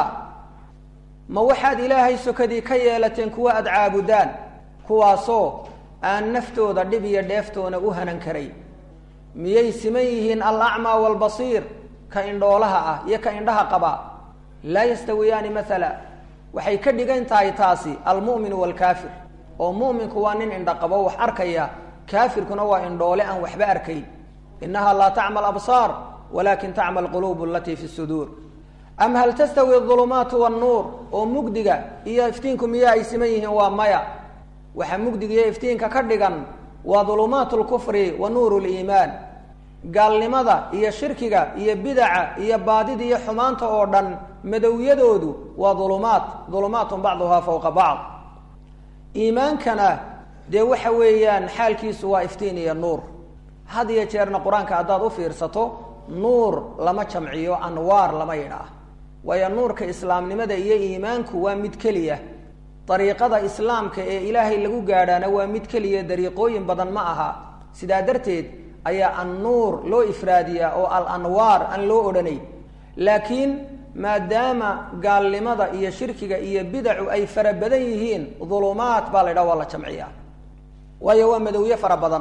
ma waxaad ilaahay sokadii ka yeelateen kuwa aada caabudaan kuwaasoo aan naftooda dhib iyo dheeftoona u hanan karay miyay siman yihiin alacmaa waalbasiir ka indhoolaha ah iyo ka indhaha qaba laa yastawiyaani maala waxay ka dhigan tahay taasi almu'minu waalkaafir oo mu'minku waa nin indha qabo wax arkaya kaafirkuna waa indhoole aan waxba arkayn innaha laa tacma absaar walakin tacma alquluub alatii fi suduur am hal tastawi adulumaatu wannuur oo mugdiga iyo iftiinku miyaa ay siman yihiin waa maya waxaa mugdiga iyo iftiinka ka dhigan waa dulumaatu lkufri wa nuuru liimaan gaalnimada iyo shirkiga iyo bidaca iyo baadida iyo xumaanta oo dhan madowyadoodu waa dulumaat dulumaatun bacduhaa fowqa bacd iimaankana dee waxa weeyaan xaalkiisu waa iftiin iyo nuur had iyo jeerna qur-aanka haddaad u fiirsato nuur lama jamciyo anwaar lama yidhaah waayo nuurka islaamnimada iyo iimaanku waa mid keliya dariiqada islaamka ee ilaahay lagu gaadhaana waa mid keliya dariiqooyin badan ma aha sidaa darteed ayaa annuur loo ifraadiyaa oo al anwaar aan loo odhanay laakiin maadaama gaalnimada iyo shirkiga iyo bidacu ay fara badan yihiin dulumaat baa la ydhaha waa la jamciyaa waayo waa madowye fara badan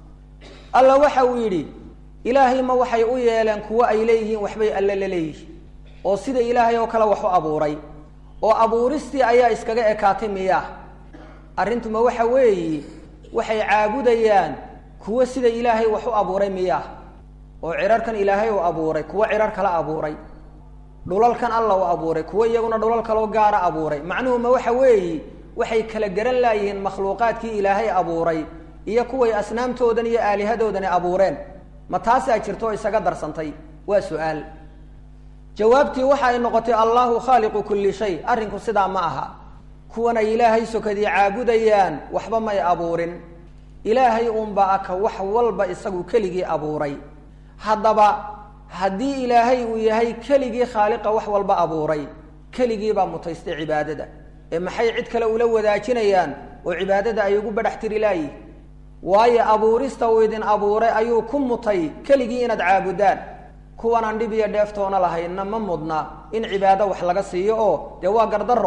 alla waxa uu yidhi ilaahay ma waxay u yeeleen kuwo ay leeyihiin waxbay alle la leeyihin oo sida ilaahay oo kale wax u abuuray oo abuuristii ayaa iskaga ekaatay miyaa arrintuma waxa weeye waxay caabudayaan kuwo sida ilaahay wax u abuuray miyaa oo cirarkan ilaahay uu abuuray kuwo cirar kala abuuray dhulalkan alla uu abuuray kuwo iyaguna dhulal kaloo gaara abuuray macnuhuma waxa weeye waxay kala garan laayihiin makhluuqaadkii ilaahay abuuray iyo kuway asnaamtoodan iyo aalihadoodani abuureen ma taasaa jirto oo isaga darsantay waa su-aal jawaabtii waxa ay noqotay allahu khaaliqu kulli shay arrinku sidaa ma aha kuwan ay ilaahay sokadii caabudayaan waxba may abuurin ilaahay uunba aka wax walba isagu keligii abuuray haddaba haddii ilaahay uu yahay keligii khaaliqa wax walba abuuray keligiibaa mutaystay cibaadada ee maxay cid kale ula wadaajinayaan oo cibaadada ay ugu badhax tiri laayihi waayo abuurista uu idin abuuray ayuu ku mutay keligii inaad caabudaan kuwanaan dhib iyo dheeftoona lahaynna ma mudna in cibaado wax laga siiyo oo dee waa gardarro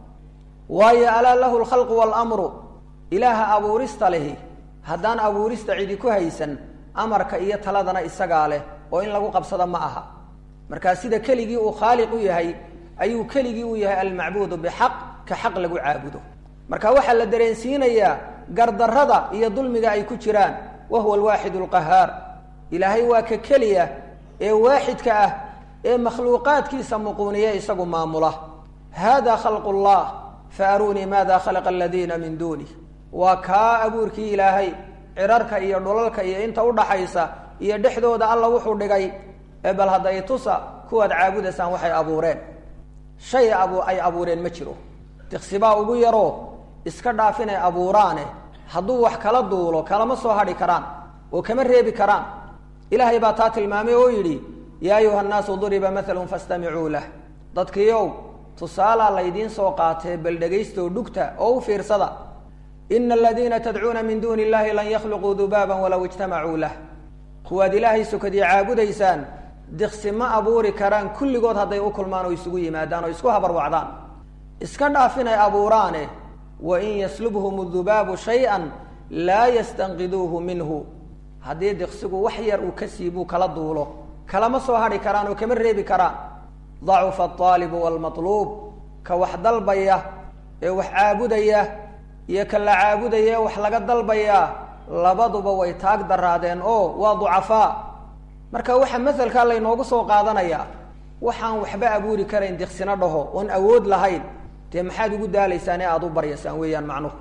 waayo alaa lahu lkhalqu waalamru ilaaha abuurista lehi haddaan abuurista cidi ku haysan amarka iyo taladana isagaa leh oo in lagu qabsado ma aha markaa sida keligii uu khaaliq u yahay ayuu keligii u yahay almacbuudu bixaq ka xaq lagu caabudo marka waxaa la dareensiinayaa gardarrada iyo dulmiga ay ku jiraan wa huwa alwaaxid alqahaar ilaahay waa ka keliya ee waaxidka ah ee makhluuqaadkiisa muquuniya isagu maamula hada khalqu llah fa aruunii maada khalaqa aladiina min duunih waa kaa abuurkii ilaahay cirarka iyo dhulalka iyo inta udhaxaysa iyo dhexdooda alla wuxuu dhigay ee bal hadday tusa kuwaad caabudaysaan waxay abuureen shay abu ay abuureen ma jiro diqsibaa ugu yaroo iska dhaaf inay abuuraane hadduu wax kala duulo kalama soo hadhi karaan oo kama reebi karaan ilaahay baa taa tilmaamay oo yidhi yaa ayuha nnaasu duriba mathalun fastamicuu lah dadkiiow tusaalaa laydiin soo qaatee bal dhegaystow dhugta oo u fiirsada ina aladiina tadcuuna min duuni illahi lan yakhluquu dubaaban walow ijtamacuu lah kuwaad ilaahay sokadii caabudaysaan diqsi ma abuuri karaan kulligood hadday u kulmaan oo isugu yimaadaan oo isku habarwacdaan iska dhaaf inay abuuraane wain yaslubhum dubaabu shay-an laa yastanqiduuhu minhu haddii diqsigu wax yar uu ka siibuu kala duulo kalama soo hadhi karaan oo kama reebi karaan dacufa alطaalibu waalmatluub ka wax dalbaya ee wax caabudaya iyo ka la caabudaya ee wax laga dalbayaa labaduba way taag daraadeen oo waa ducafaa marka waxaa masalkaa laynoogu soo qaadanayaa waxaan waxba abuuri karayn diqsina dhaho oon awood lahayn dee maxaad ugu daalaysaan ee aada u baryaysaan weeyaan macnuhu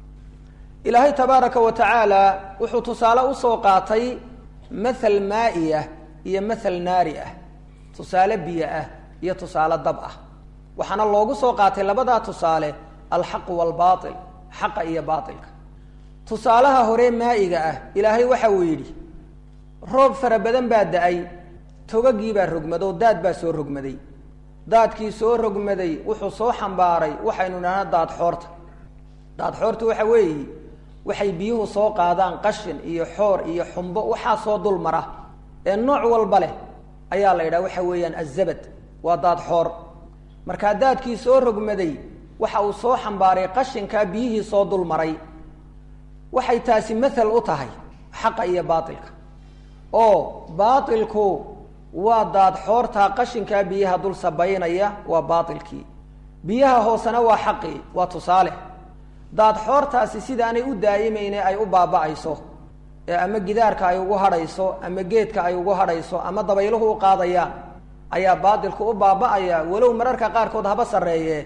ilaahay tabaaraka wa tacaala wuxuu tusaale usoo qaatay mathal maa'i ah iyo mathal naari ah tusaale biyo ah iyo tusaale dab ah waxaana loogu soo qaatay labadaa tusaale alxaqu waalbaatil xaqa iyo baatilka tusaalaha hore maa'iga ah ilaahay waxa uu yidhi roob fara badan baa da-ay togagii baa rogmado daad baa soo rogmaday daadkii soo rogmaday wuxuu soo xambaaray waxaynu idhahnaa daadxoorta daadxoorta waxa weeye waxay biyuhu soo qaadaan qashin iyo xoor iyo xumbo waxaa soo dul mara ee nooc walba leh ayaa la yidhaha waxa weeyaan azabad waa daadxoor markaa daadkii soo rogmaday waxa uu soo xambaaray qashinkaa biyihii soo dul maray waxay taasi mathal u tahay xaqa iyo baatilka oo baatilku waa daadxoortaa qashinkaa biyaha dul sabaynaya waa baatilkii biyaha hoosena waa xaqii waa tusaale daadxoortaasi sidaanay u daa'imayne ay u baaba'ayso ee ama gidaarka ay ugu hadhayso ama geedka ay ugu hadhayso ama dabayluhu u qaadayaan ayaa baatilku u baaba-aya walow mararka qaarkood haba sarreeye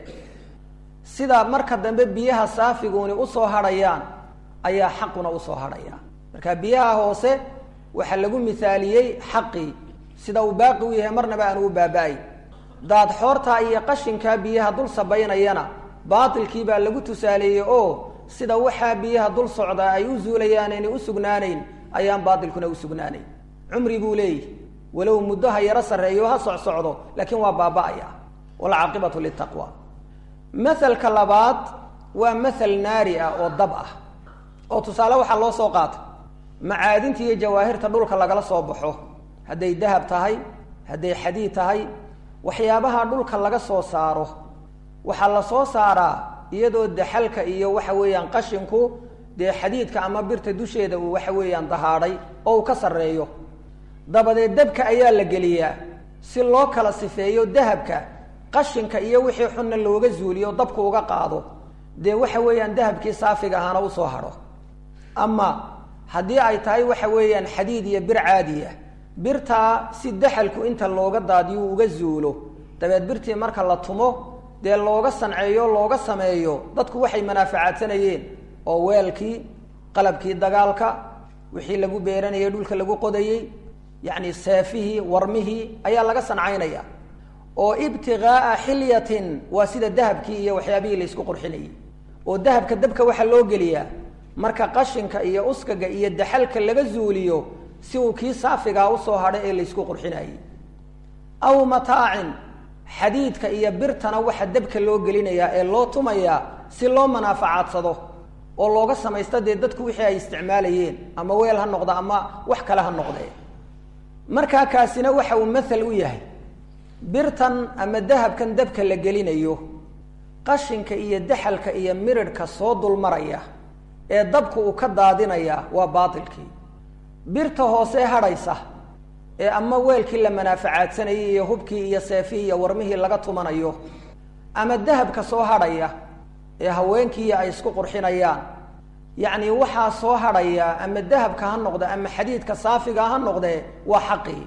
sida marka dambe biyaha saafiguuni usoo hadhayaan ayaa xaquna usoo hadhaya marka biyaha hoose waxaa lagu mithaaliyey xaqii sida uu baaqi u yahay marnaba aan u baaba-ay daad xoortaa iyo qashinkaa biyaha dul sabaynayana baatilkii baa lagu tusaaleeyey oo sida waxaa biyaha dul socdaa ay u zuulayaan aynay u sugnaanayn ayaan baatilkuna u sugnaanayn cumri buu leeyahy walow muddo ha yaro sarreeyo ha socsocdo laakiin waa baaba-aya walcaaqibatu litaqwa mahalka labaad waa mahal naari ah oo dab ah oo tusaale waxaa loo soo qaatay macaadinta iyo jawaahirta dhulka lagala soo baxo hadday dahab tahay hadday xadiid tahay waxyaabaha dhulka laga soo saaro waxaa la soo saaraa iyadoo daxalka iyo waxa weeyaan qashinku dee xadiidka ama birta dusheeda uu waxa weeyaan dahaadhay oo uu ka sarreeyo dabadeed dabka ayaa la geliyaa si loo kala sifeeyo dahabka qashinka iyo wixii xunna looga zuuliyo dabku uga qaado dee waxa weeyaan dahabkii saafiga ahaana usoo hadho ama haddii ay tahay waxa weeyaan xadiid iyo bir caadiya birtaa si daxalku inta looga daadiyo uga zuulo dabeed birtii marka la tumo dee looga sanceeyo looga sameeyo dadku waxay manaafacaadsanayeen oo weelkii qalabkii dagaalka wixii lagu beeranayay dhulka lagu qodayey yacni seefihii warmihii ayaa laga sancaynaya oo ibtigaaa xilyatin waa sida dahabkii iyo waxyaabihii laysku qurxinayay oo dahabka dabka waxaa loo geliyaa marka qashinka iyo uskaga iyo daxalka laga zuuliyo si uu kii saafigaa usoo hadho ee laysku qurxinayay aw mataacin xadiidka iyo birtana waxa dabka loo gelinayaa ee loo tumayaa si loo manaafacadsado oo looga samaysto dee dadku wixii ay isticmaalayeen ama weel ha noqda ama wax kale ha noqdee markaa kaasina waxa uu mathal u yahay birtan ama dahabkan dabka la gelinayo qashinka iyo daxalka iyo miridhka soo dulmaraya ee dabku uu ka daadinaya waa baatilkii birta hoose hadhaysa ee ama weelkii la manaafacaadsanayay iyo hubkii iyo seefihii iyo warmihii laga tumanayo ama dahabka soo hadhaya ee haweenkiiyo ay isku qurxinayaan yacni waxaa soo hadhaya ama dahabka ha noqde ama xadiidka saafiga ha noqdee waa xaqii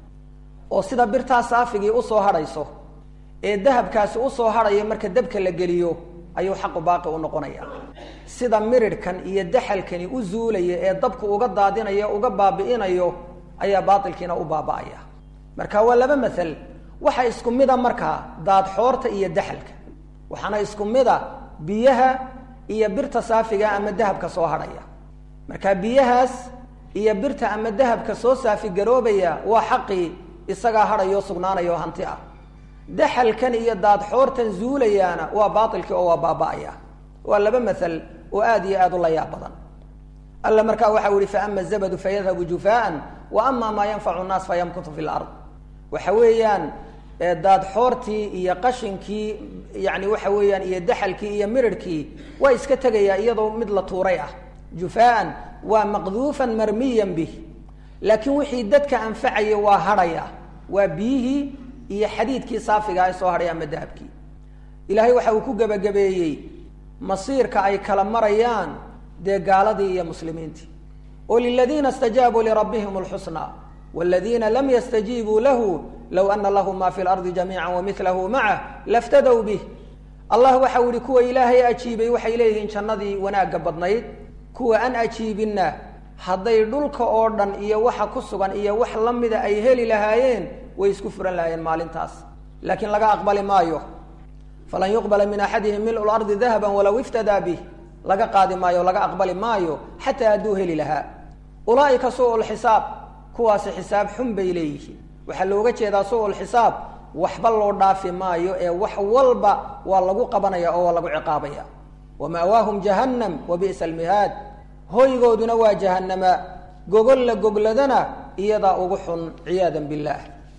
oo sida birtaa saafigii usoo hadhayso ee dahabkaasi usoo hadhaya marka dabka la geliyo ayuu xaqu baaqi u noqonaya sida miridhkan iyo daxalkani u zuulaya ee dabku uga daadinayo uga baabi'inayo ayaa baatilkiina u baaba'aya marka waa laba mathal waxa isku mida markaa daadxoorta iyo daxalka waxaana isku mida biyaha iyo birta saafiga ama dahabka soo hadhaya marka biyahaas iyo birta ama dahabka soo saafi garoobaya waa xaqii isagaa hadhayo sugnaanayo hanti ah daxalkan iyo daadxoortan zuulayaana waa baatilkii oo waa baaba'aya waa laba mathal oo aada iyo aada u layaab badan alla markaa waxau yihi faama zabadu fayadhabu jufaan wa ama maa yanfacu nnaas fayamkutu fi lard waxa weeyaan daadxoortii iyo qashinkii yani waxa weeyaan iyo daxalkii iyo mirirhkii waa iska tegayaa iyadoo mid la tuuray ah jufaan waa maqduufan marmiyan bih laakiin wixii dadka anfacaya waa hadhaya waa biyihii iyo xadiidkii saafiga ay soo hadhay ama dahabkii ilaahay waxa uu ku gebagabeeyey masiirka ay kala marayaan dee gaaladii iyo muslimiintii oo liladiina istajaabuu lirabbihim lxusna wladiina lam yastajiibuu lahu low ana lahu ma fi lardi jamiica wamilahu macah laftadow bih allah waxau yihi kuwa ilaahay ajiibay waxay leeyihiin jannadii wanaagga badnayd kuwa an ajiibinna hadday dhulka oo dhan iyo waxa ku sugan iyo wax la mida ay heli lahaayeen way isku furan lahaayeen maalintaas laakiin laga aqbali maayo falan yuqbala min axadihim milu lardi dahaba walow iftadaa bih laga qaadi maayo laga aqbali maayo xataa hadduu heli lahaa ulaaika suu lxisaab kuwaasi xisaab xun bay leeyihiin waxaa looga jeedaa suu xisaab waxba loo dhaafi maayo ee wax walba waa lagu qabanaya oo waa lagu ciqaabaya wama'waahum jahannam wa bi'sa almihaad hoygooduna waa jahanama gogolla gogladana iyadaa ugu xun ciyaadan billaah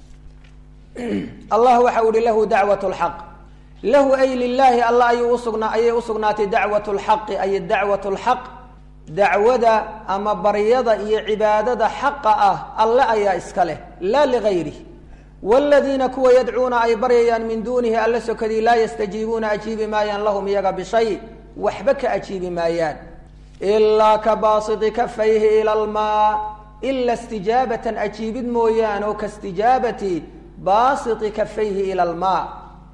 allah waxau ihi lahu dacwat lxaq lahu ay lilaahi alla ayuu usugnaa ayay usugnaatay dacwat lxaqi ay dacwat lxaq dacwada ama baryada iyo cibaadada xaqa ah alle ayaa iska leh laa ligayri wladiina kuwa yadcuuna ay baryayaan min duunihi alla sokadii laa yastajiibuuna ajiibi maayaan lahum iyaga bishay waxba ka ajiibi maayaan ilaa ka baasiti kafayhi ila lmaa ila istijaabatan ajiibid mooyaan oo kastijaabati baasiti kafayhi ila almaa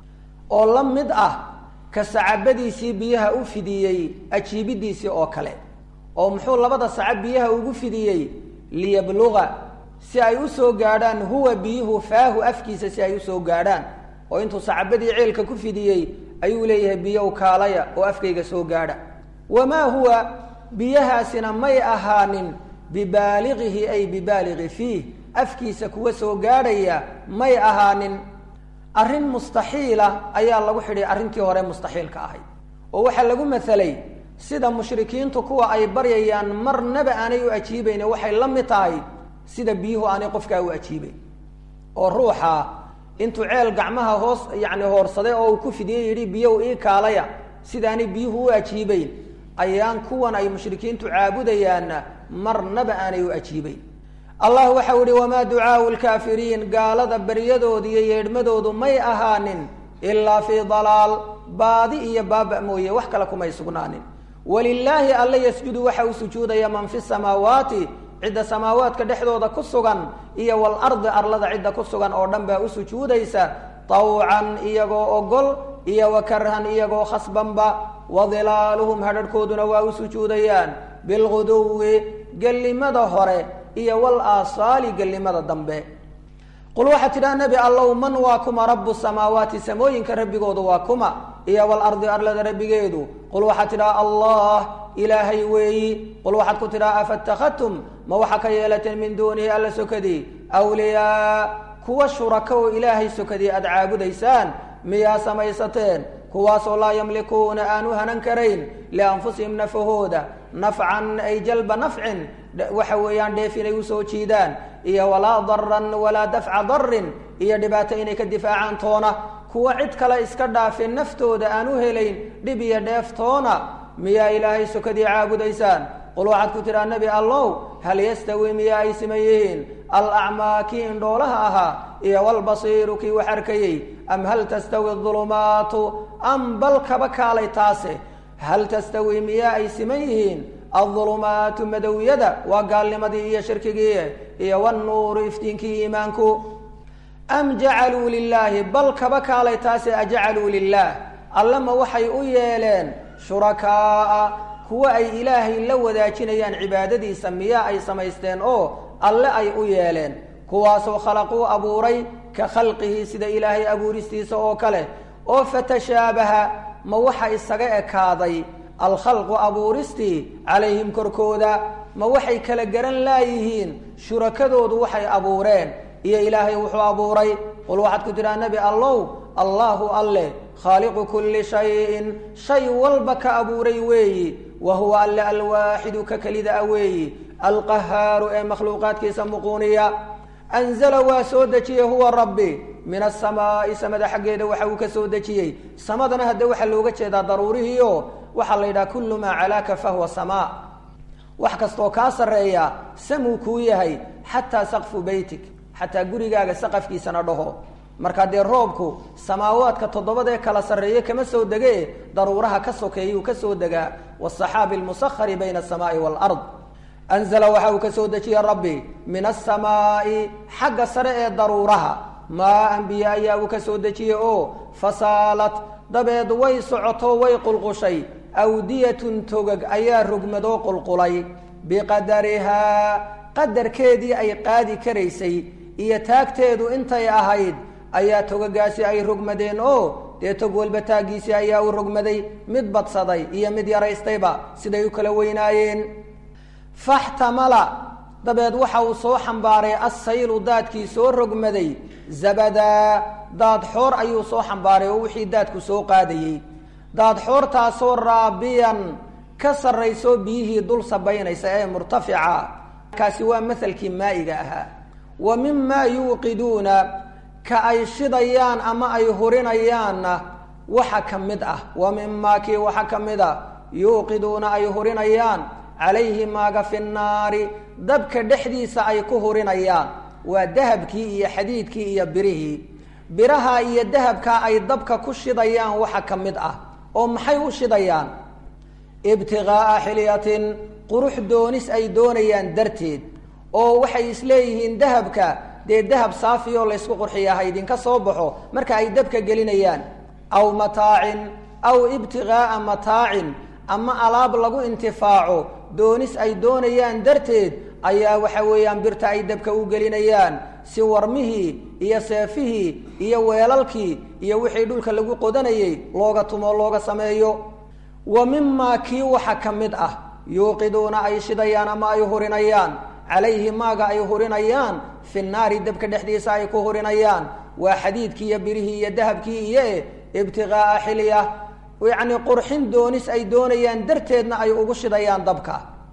oo la mid ah ka sacabadiisii biyaha u fidiyey ajiibidiisii oo kale oo muxuu labada sacab biyaha ugu fidiyey liyabluga si ay usoo gaadhaan huwa biyuhu faahu afkiisa si ay usoo gaadhaan oo intuu sacabadii ceelka ku fidiyey ayuu leeyahay biyow kaalaya oo afkayga soo gaadha wamaa huwa biyahaasina may ahaanin bibaaligihi ay bibaaligi fiih afkiisa kuwa soo gaadhaya may ahaanin arrin mustaxiila ayaa lagu xidhay arrintii hore mustaxiilka ahayd oo waxaa lagu masalay sida mushrikiintu kuwa ay baryayaan marnaba aanay u ajiibayne waxay la mid tahay sida biyuhu aanay qofkaa u ajiibayn oo ruuxa intuu ceel gacmaha hoos yacni hoorsaday oo uu ku fidiyey yidhi biyow ii kaalaya sidaanay biyuhu u ajiibayn ayaan kuwan ay mushrikiintu caabudayaanna marnaba aanay u ajiibayn allah waxau ihi wamaa ducaau lkaafiriin gaalada baryadooda iyo yeedhmadoodu may ahaanin ilaa fii dalaal baadi iyo baaba mooye wax kale kumay sugnaanin walilaahi alla yasjudu waxa uu sujuudaya man fi samaawaati cidda samaawaadka dhexdooda ku sugan iyo walardi arlada cidda ku sugan oo dhan baa u sujuudaysa tawcan iyagoo ogol iyo wa karhan iyagoo khasbanba wadilaaluhum hadharhkooduna waa u sujuudayaan bilguduwi gellimada hore iyo wal aasaali gellimada dambe qul waxaad tidhaha nebi allow man waa kuma rabu samaawaati samooyinka rabbigoodu waa kuma iyo walardi arlada rabbigeedu qul waxaad tidhaha allah ilaahay weeyi qul waxaad ku tidhaha afatakadtum ma waxaa ka yeelateen min duunihi alla sokadii awliyaa kuwa shuraka oo ilaahay sokadii aada caabudaysaan miyaa samaysateen kuwaasoo laa yamlikuuna aanu hanan karayn lianfusihim nafahooda nafcan ay jalba nafcin waxa weeyaan dheef inay usoo jiidaan iyo walaa daran walaa dafca darin iyo dhibaato inay ka difaacaan toona kuwa cid kale iska dhaafin naftooda aan u helayn dhib iyo dheef toona miyaa ilaahay sokadii caabudaysaan qul waxaad ku tidhaha nebi allow hal yastawi miyaa ay siman yihiin alacmaa kii indhoolaha ahaa iyo walbasiiru kii wax arkayey am hal tastawi adulumaatu am bal kaba kaalay taase hal tastawi miyaa ay siman yihiin aldulumaatu madowyada waa gaalnimadii iyo shirkigii iyo wannuuru iftiinkii iimaanku am jacaluu lilaahi bal kaba kaalay taase ajacaluu lilaah allama waxay u yeeleen shurakaaa kuwa ay ilaahay la wadaajinayaan cibaadadiisa miyaa ay samaysteen oo alle ay u yeeleen kuwaasoo khalaquu abuuray ka khalqihi sida ilaahay abuuristiisa oo kale oo fatashaabaha ma waxa isaga ekaaday alkhalqu abuuristii calayhim korkooda ma waxay kala garan laayihiin shurakadoodu waxay abuureen iyo ilaahay wuxuu abuuray qul waxaad ku tidhaha nebi allow allaahu alleh khaaliqu kulli shayin shay walba ka abuuray weeyi wa huwa alle alwaaxidu ka kelida a weeyi alqahaaru ee makhluuqaadkiisa muquuniya anzala waa soo dejiyey huwa rabbi min asamaa'i samada xaggeeda waxa uu ka soo dejiyey samadana hadde waxaa looga jeedaa daruurihiio waxaa la yidhaha kullu maa calaaka fahuwa samaa wax kastoo kaa sarreeya samuu kuu yahay xataa saqfu beytik xataa gurigaaga saqafkiisana dhaho markaa dee roobku samaawaadka toddobadee kala sarreeye kama soo dege daruuraha ka sokeeyuu ka soo degaa wasaxaabi almusahari bayna asamaai waalard anzala waxa uu ka soo dejiyey rabbi min asamaa'i xagga sare ee daruuraha maa anbiya ayaa uu ka soo dejiyey oo fasaalat dabeed way socoto way qulqushay awdiyatun togag ayaa rogmadoo qulqulay biqadarihaa qadarkeedii ay qaadi karaysay iyo taagteedu intay ahayd ayaa togagaasi ay rogmadeen oo dee tog walba taaggiisii ayaa u rogmaday mid badsaday iyo mid yaraystayba siday u kala weynaayeen faxtamala dabeed waxa uu soo xambaaray assaylu daadkii soo rogmaday zabadaa daad xoor ayuu soo xambaaray oo wixii daadku soo qaadayey daad xoortaasoo raabiyan ka sarraysoo biyihii dul sabaynaysa ee murtafica kaasi waa mahalkii maa'iga ahaa wa mimaa yuuqiduuna ka ay shidayaan ama ay hurinayaanna waxa ka mid ah wa mimaa kii waxa ka mid a yuuqiduuna ay hurinayaan calayhi maaga fi nnaari dabka dhexdiisa ay ku hurinayaan waa dahabkii iyo xadiidkii iyo birihii biraha iyo dahabkaa ay dabka ku shidayaan waxa ka mid ah oo maxay u shidayaan ibtiqaa'a xilyatin qurux doonis ay doonayaan darteed oo waxay isleeyihiin dahabka dee dahab saafi oo laysku qurxiya ha idinka soo baxo marka ay dabka gelinayaan aw mataacin aw ibtigaaa mataacin ama alaab lagu intifaaco doonis ay doonayaan darteed ayaa waxa weeyaan birta ay dabka u gelinayaan si warmihii iyo seefihii iyo weelalkii iyo wixii dhulka lagu qodanayay looga tumo looga sameeyo wa mimaa kii waxa ka mid ah yuuqiduuna ay shidayaan ama ay hurinayaan calayhi maaga ay hurinayaan fi naari dabka dhexdiisa ay ku hurinayaan waa xadiidkii iyo birihii iyo dahabkii iyo e ibtigaaa xilya yacni qurxin doonis ay doonayaan darteedna ay ugu shidayaan dabka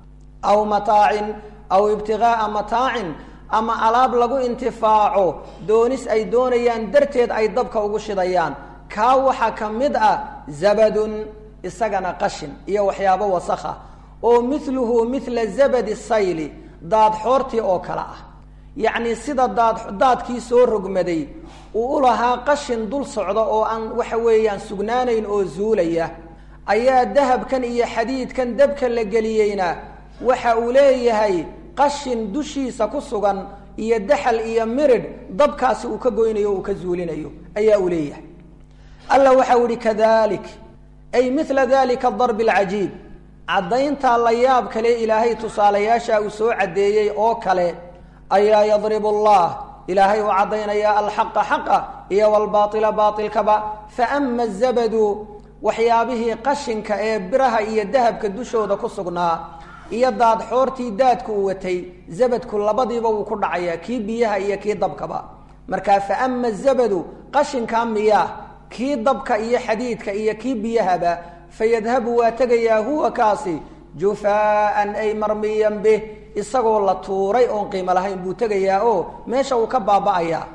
aw mataacin aw ibtigaaa mataacin ama alaab lagu intifaaco doonis ay doonayaan darteed ay dabka ugu shidayaan kaa waxaa ka mid ah zabadun isagana qashin iyo waxyaabo wasakha oo miluhu mila zabadi sayli daad xoortii oo kale ah yacni sida daad daadkii soo rogmaday uu u lahaa qashin dul socda oo aan waxa weeyaan sugnaanayn oo zuulaya ayaa dahabkan iyo xadiidkan dabka la geliyeyna waxa uu leeyahay qashin dushiisa ku sugan iyo daxal iyo miridh dabkaasi uu ka goynayo o uu ka zuulinayo ayaa uu leeyahay alla waxau ihi kadalik ay mila dalika darbi alcajiib caddayntaa la yaab kale ilaahay tusaalayaasha uu soo caddeeyey oo kale ayaa yadribu allah ilaahay uu caddaynayaa alxaqa xaqa iyo walbaaila baailkaba faama azabadu waxyaabihii qashinka ee biraha iyo dahabka dushooda ku sugnaa iyo daad xoortii daadku uu watay zabadku labadiiba wuu ku dhacayaa kii biyaha iyo kii dabkaba markaa faama zabadu qashinkaa miyaa kii dabka iyo xadiidka iyo kii biyahaba fayadhabu waa tegayaa huwa kaasi jufaaan ay marmiyan bih isagoo la tuuray oon qiimo lahayn buu tegayaa oo meesha uu ka baaba'ayaa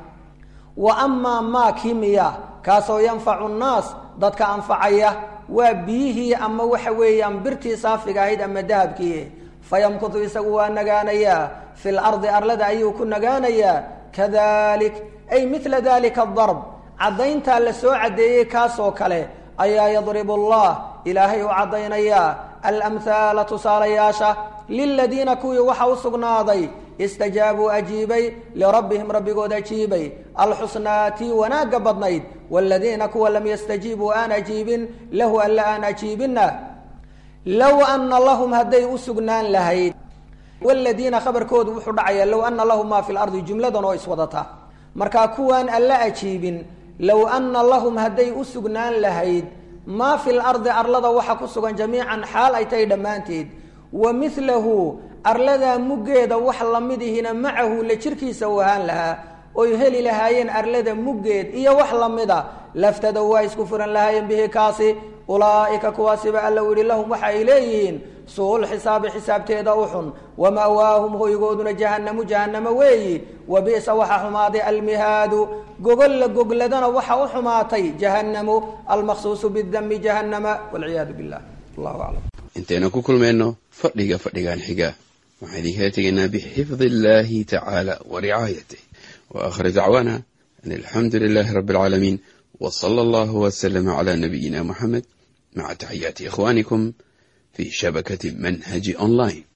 wa amaa maa kii miyaa kaasoo yanfacu nnaas dadka anfacaya waa biyihii ama waxa weeyaan birtii saafiga ahayd ama dahabkii fayamkutu isagu waa nagaanayaa fi lardi arlada ayuu ku nagaanayaa kadalik ay mila dalika adarb caddayntaa la soo caddeeyey kaasoo kale ayaa yadribu allah ilaahay u caddaynayaa alamhaala tusaalayaasha liladiina kuwii waxa u sugnaaday istajaabuu ajiibay lirabbihim rabbigood ajiibay alxusnaa tii wanaagga badnayd waaladiina kuwa lam yastajiibuu aan ajiibin lahu alla aan ajiibinna low ana lahum hadday u sugnaan lahayd wladiina khabarkoodu wuxuu dhacayaa low ana lahum maa fi lardi jumladan oo iswadata markaa kuwaan alla ajiibin low ana lahum hadday u sugnaan lahayd maa fi lardi arlada waxa ku sugan jamiican xaal ay tahay dhammaanteed wa milahu arladaa muggeeda wax lamidihina macahu la jirkiisa u ahaan lahaa oy heli lahaayeen arlada muggeed iyo wax lamida laftadow waa isku furan lahaayeen bihi kaasi ulaa'ika kuwaasiba alla u yihi lahum waxa ay leeyihiin su-ul xisaabi xisaabteeda u xun wa ma'waahum hoygooduna jahannamu jahannamo weeyi wa bi'sa waxa xumaaday almihaadu gogolla gogladana waxa u xumaatay jahannamu almaqsuusu bidami jahannama walciyaadu billah allahu aclam intaynu ku kulmayno fadhiga fadhigan xiga waxaan idinkala tegaynaa bixifdi illahi tacaala wa ricaayatih wa aakhir dacwaana an alxamdu lilahi rabbi alcaalamiin w sala allahu waslama cala nabiyina muxamed maca taxiyaati ikhwanikum fi shabakati manhaji online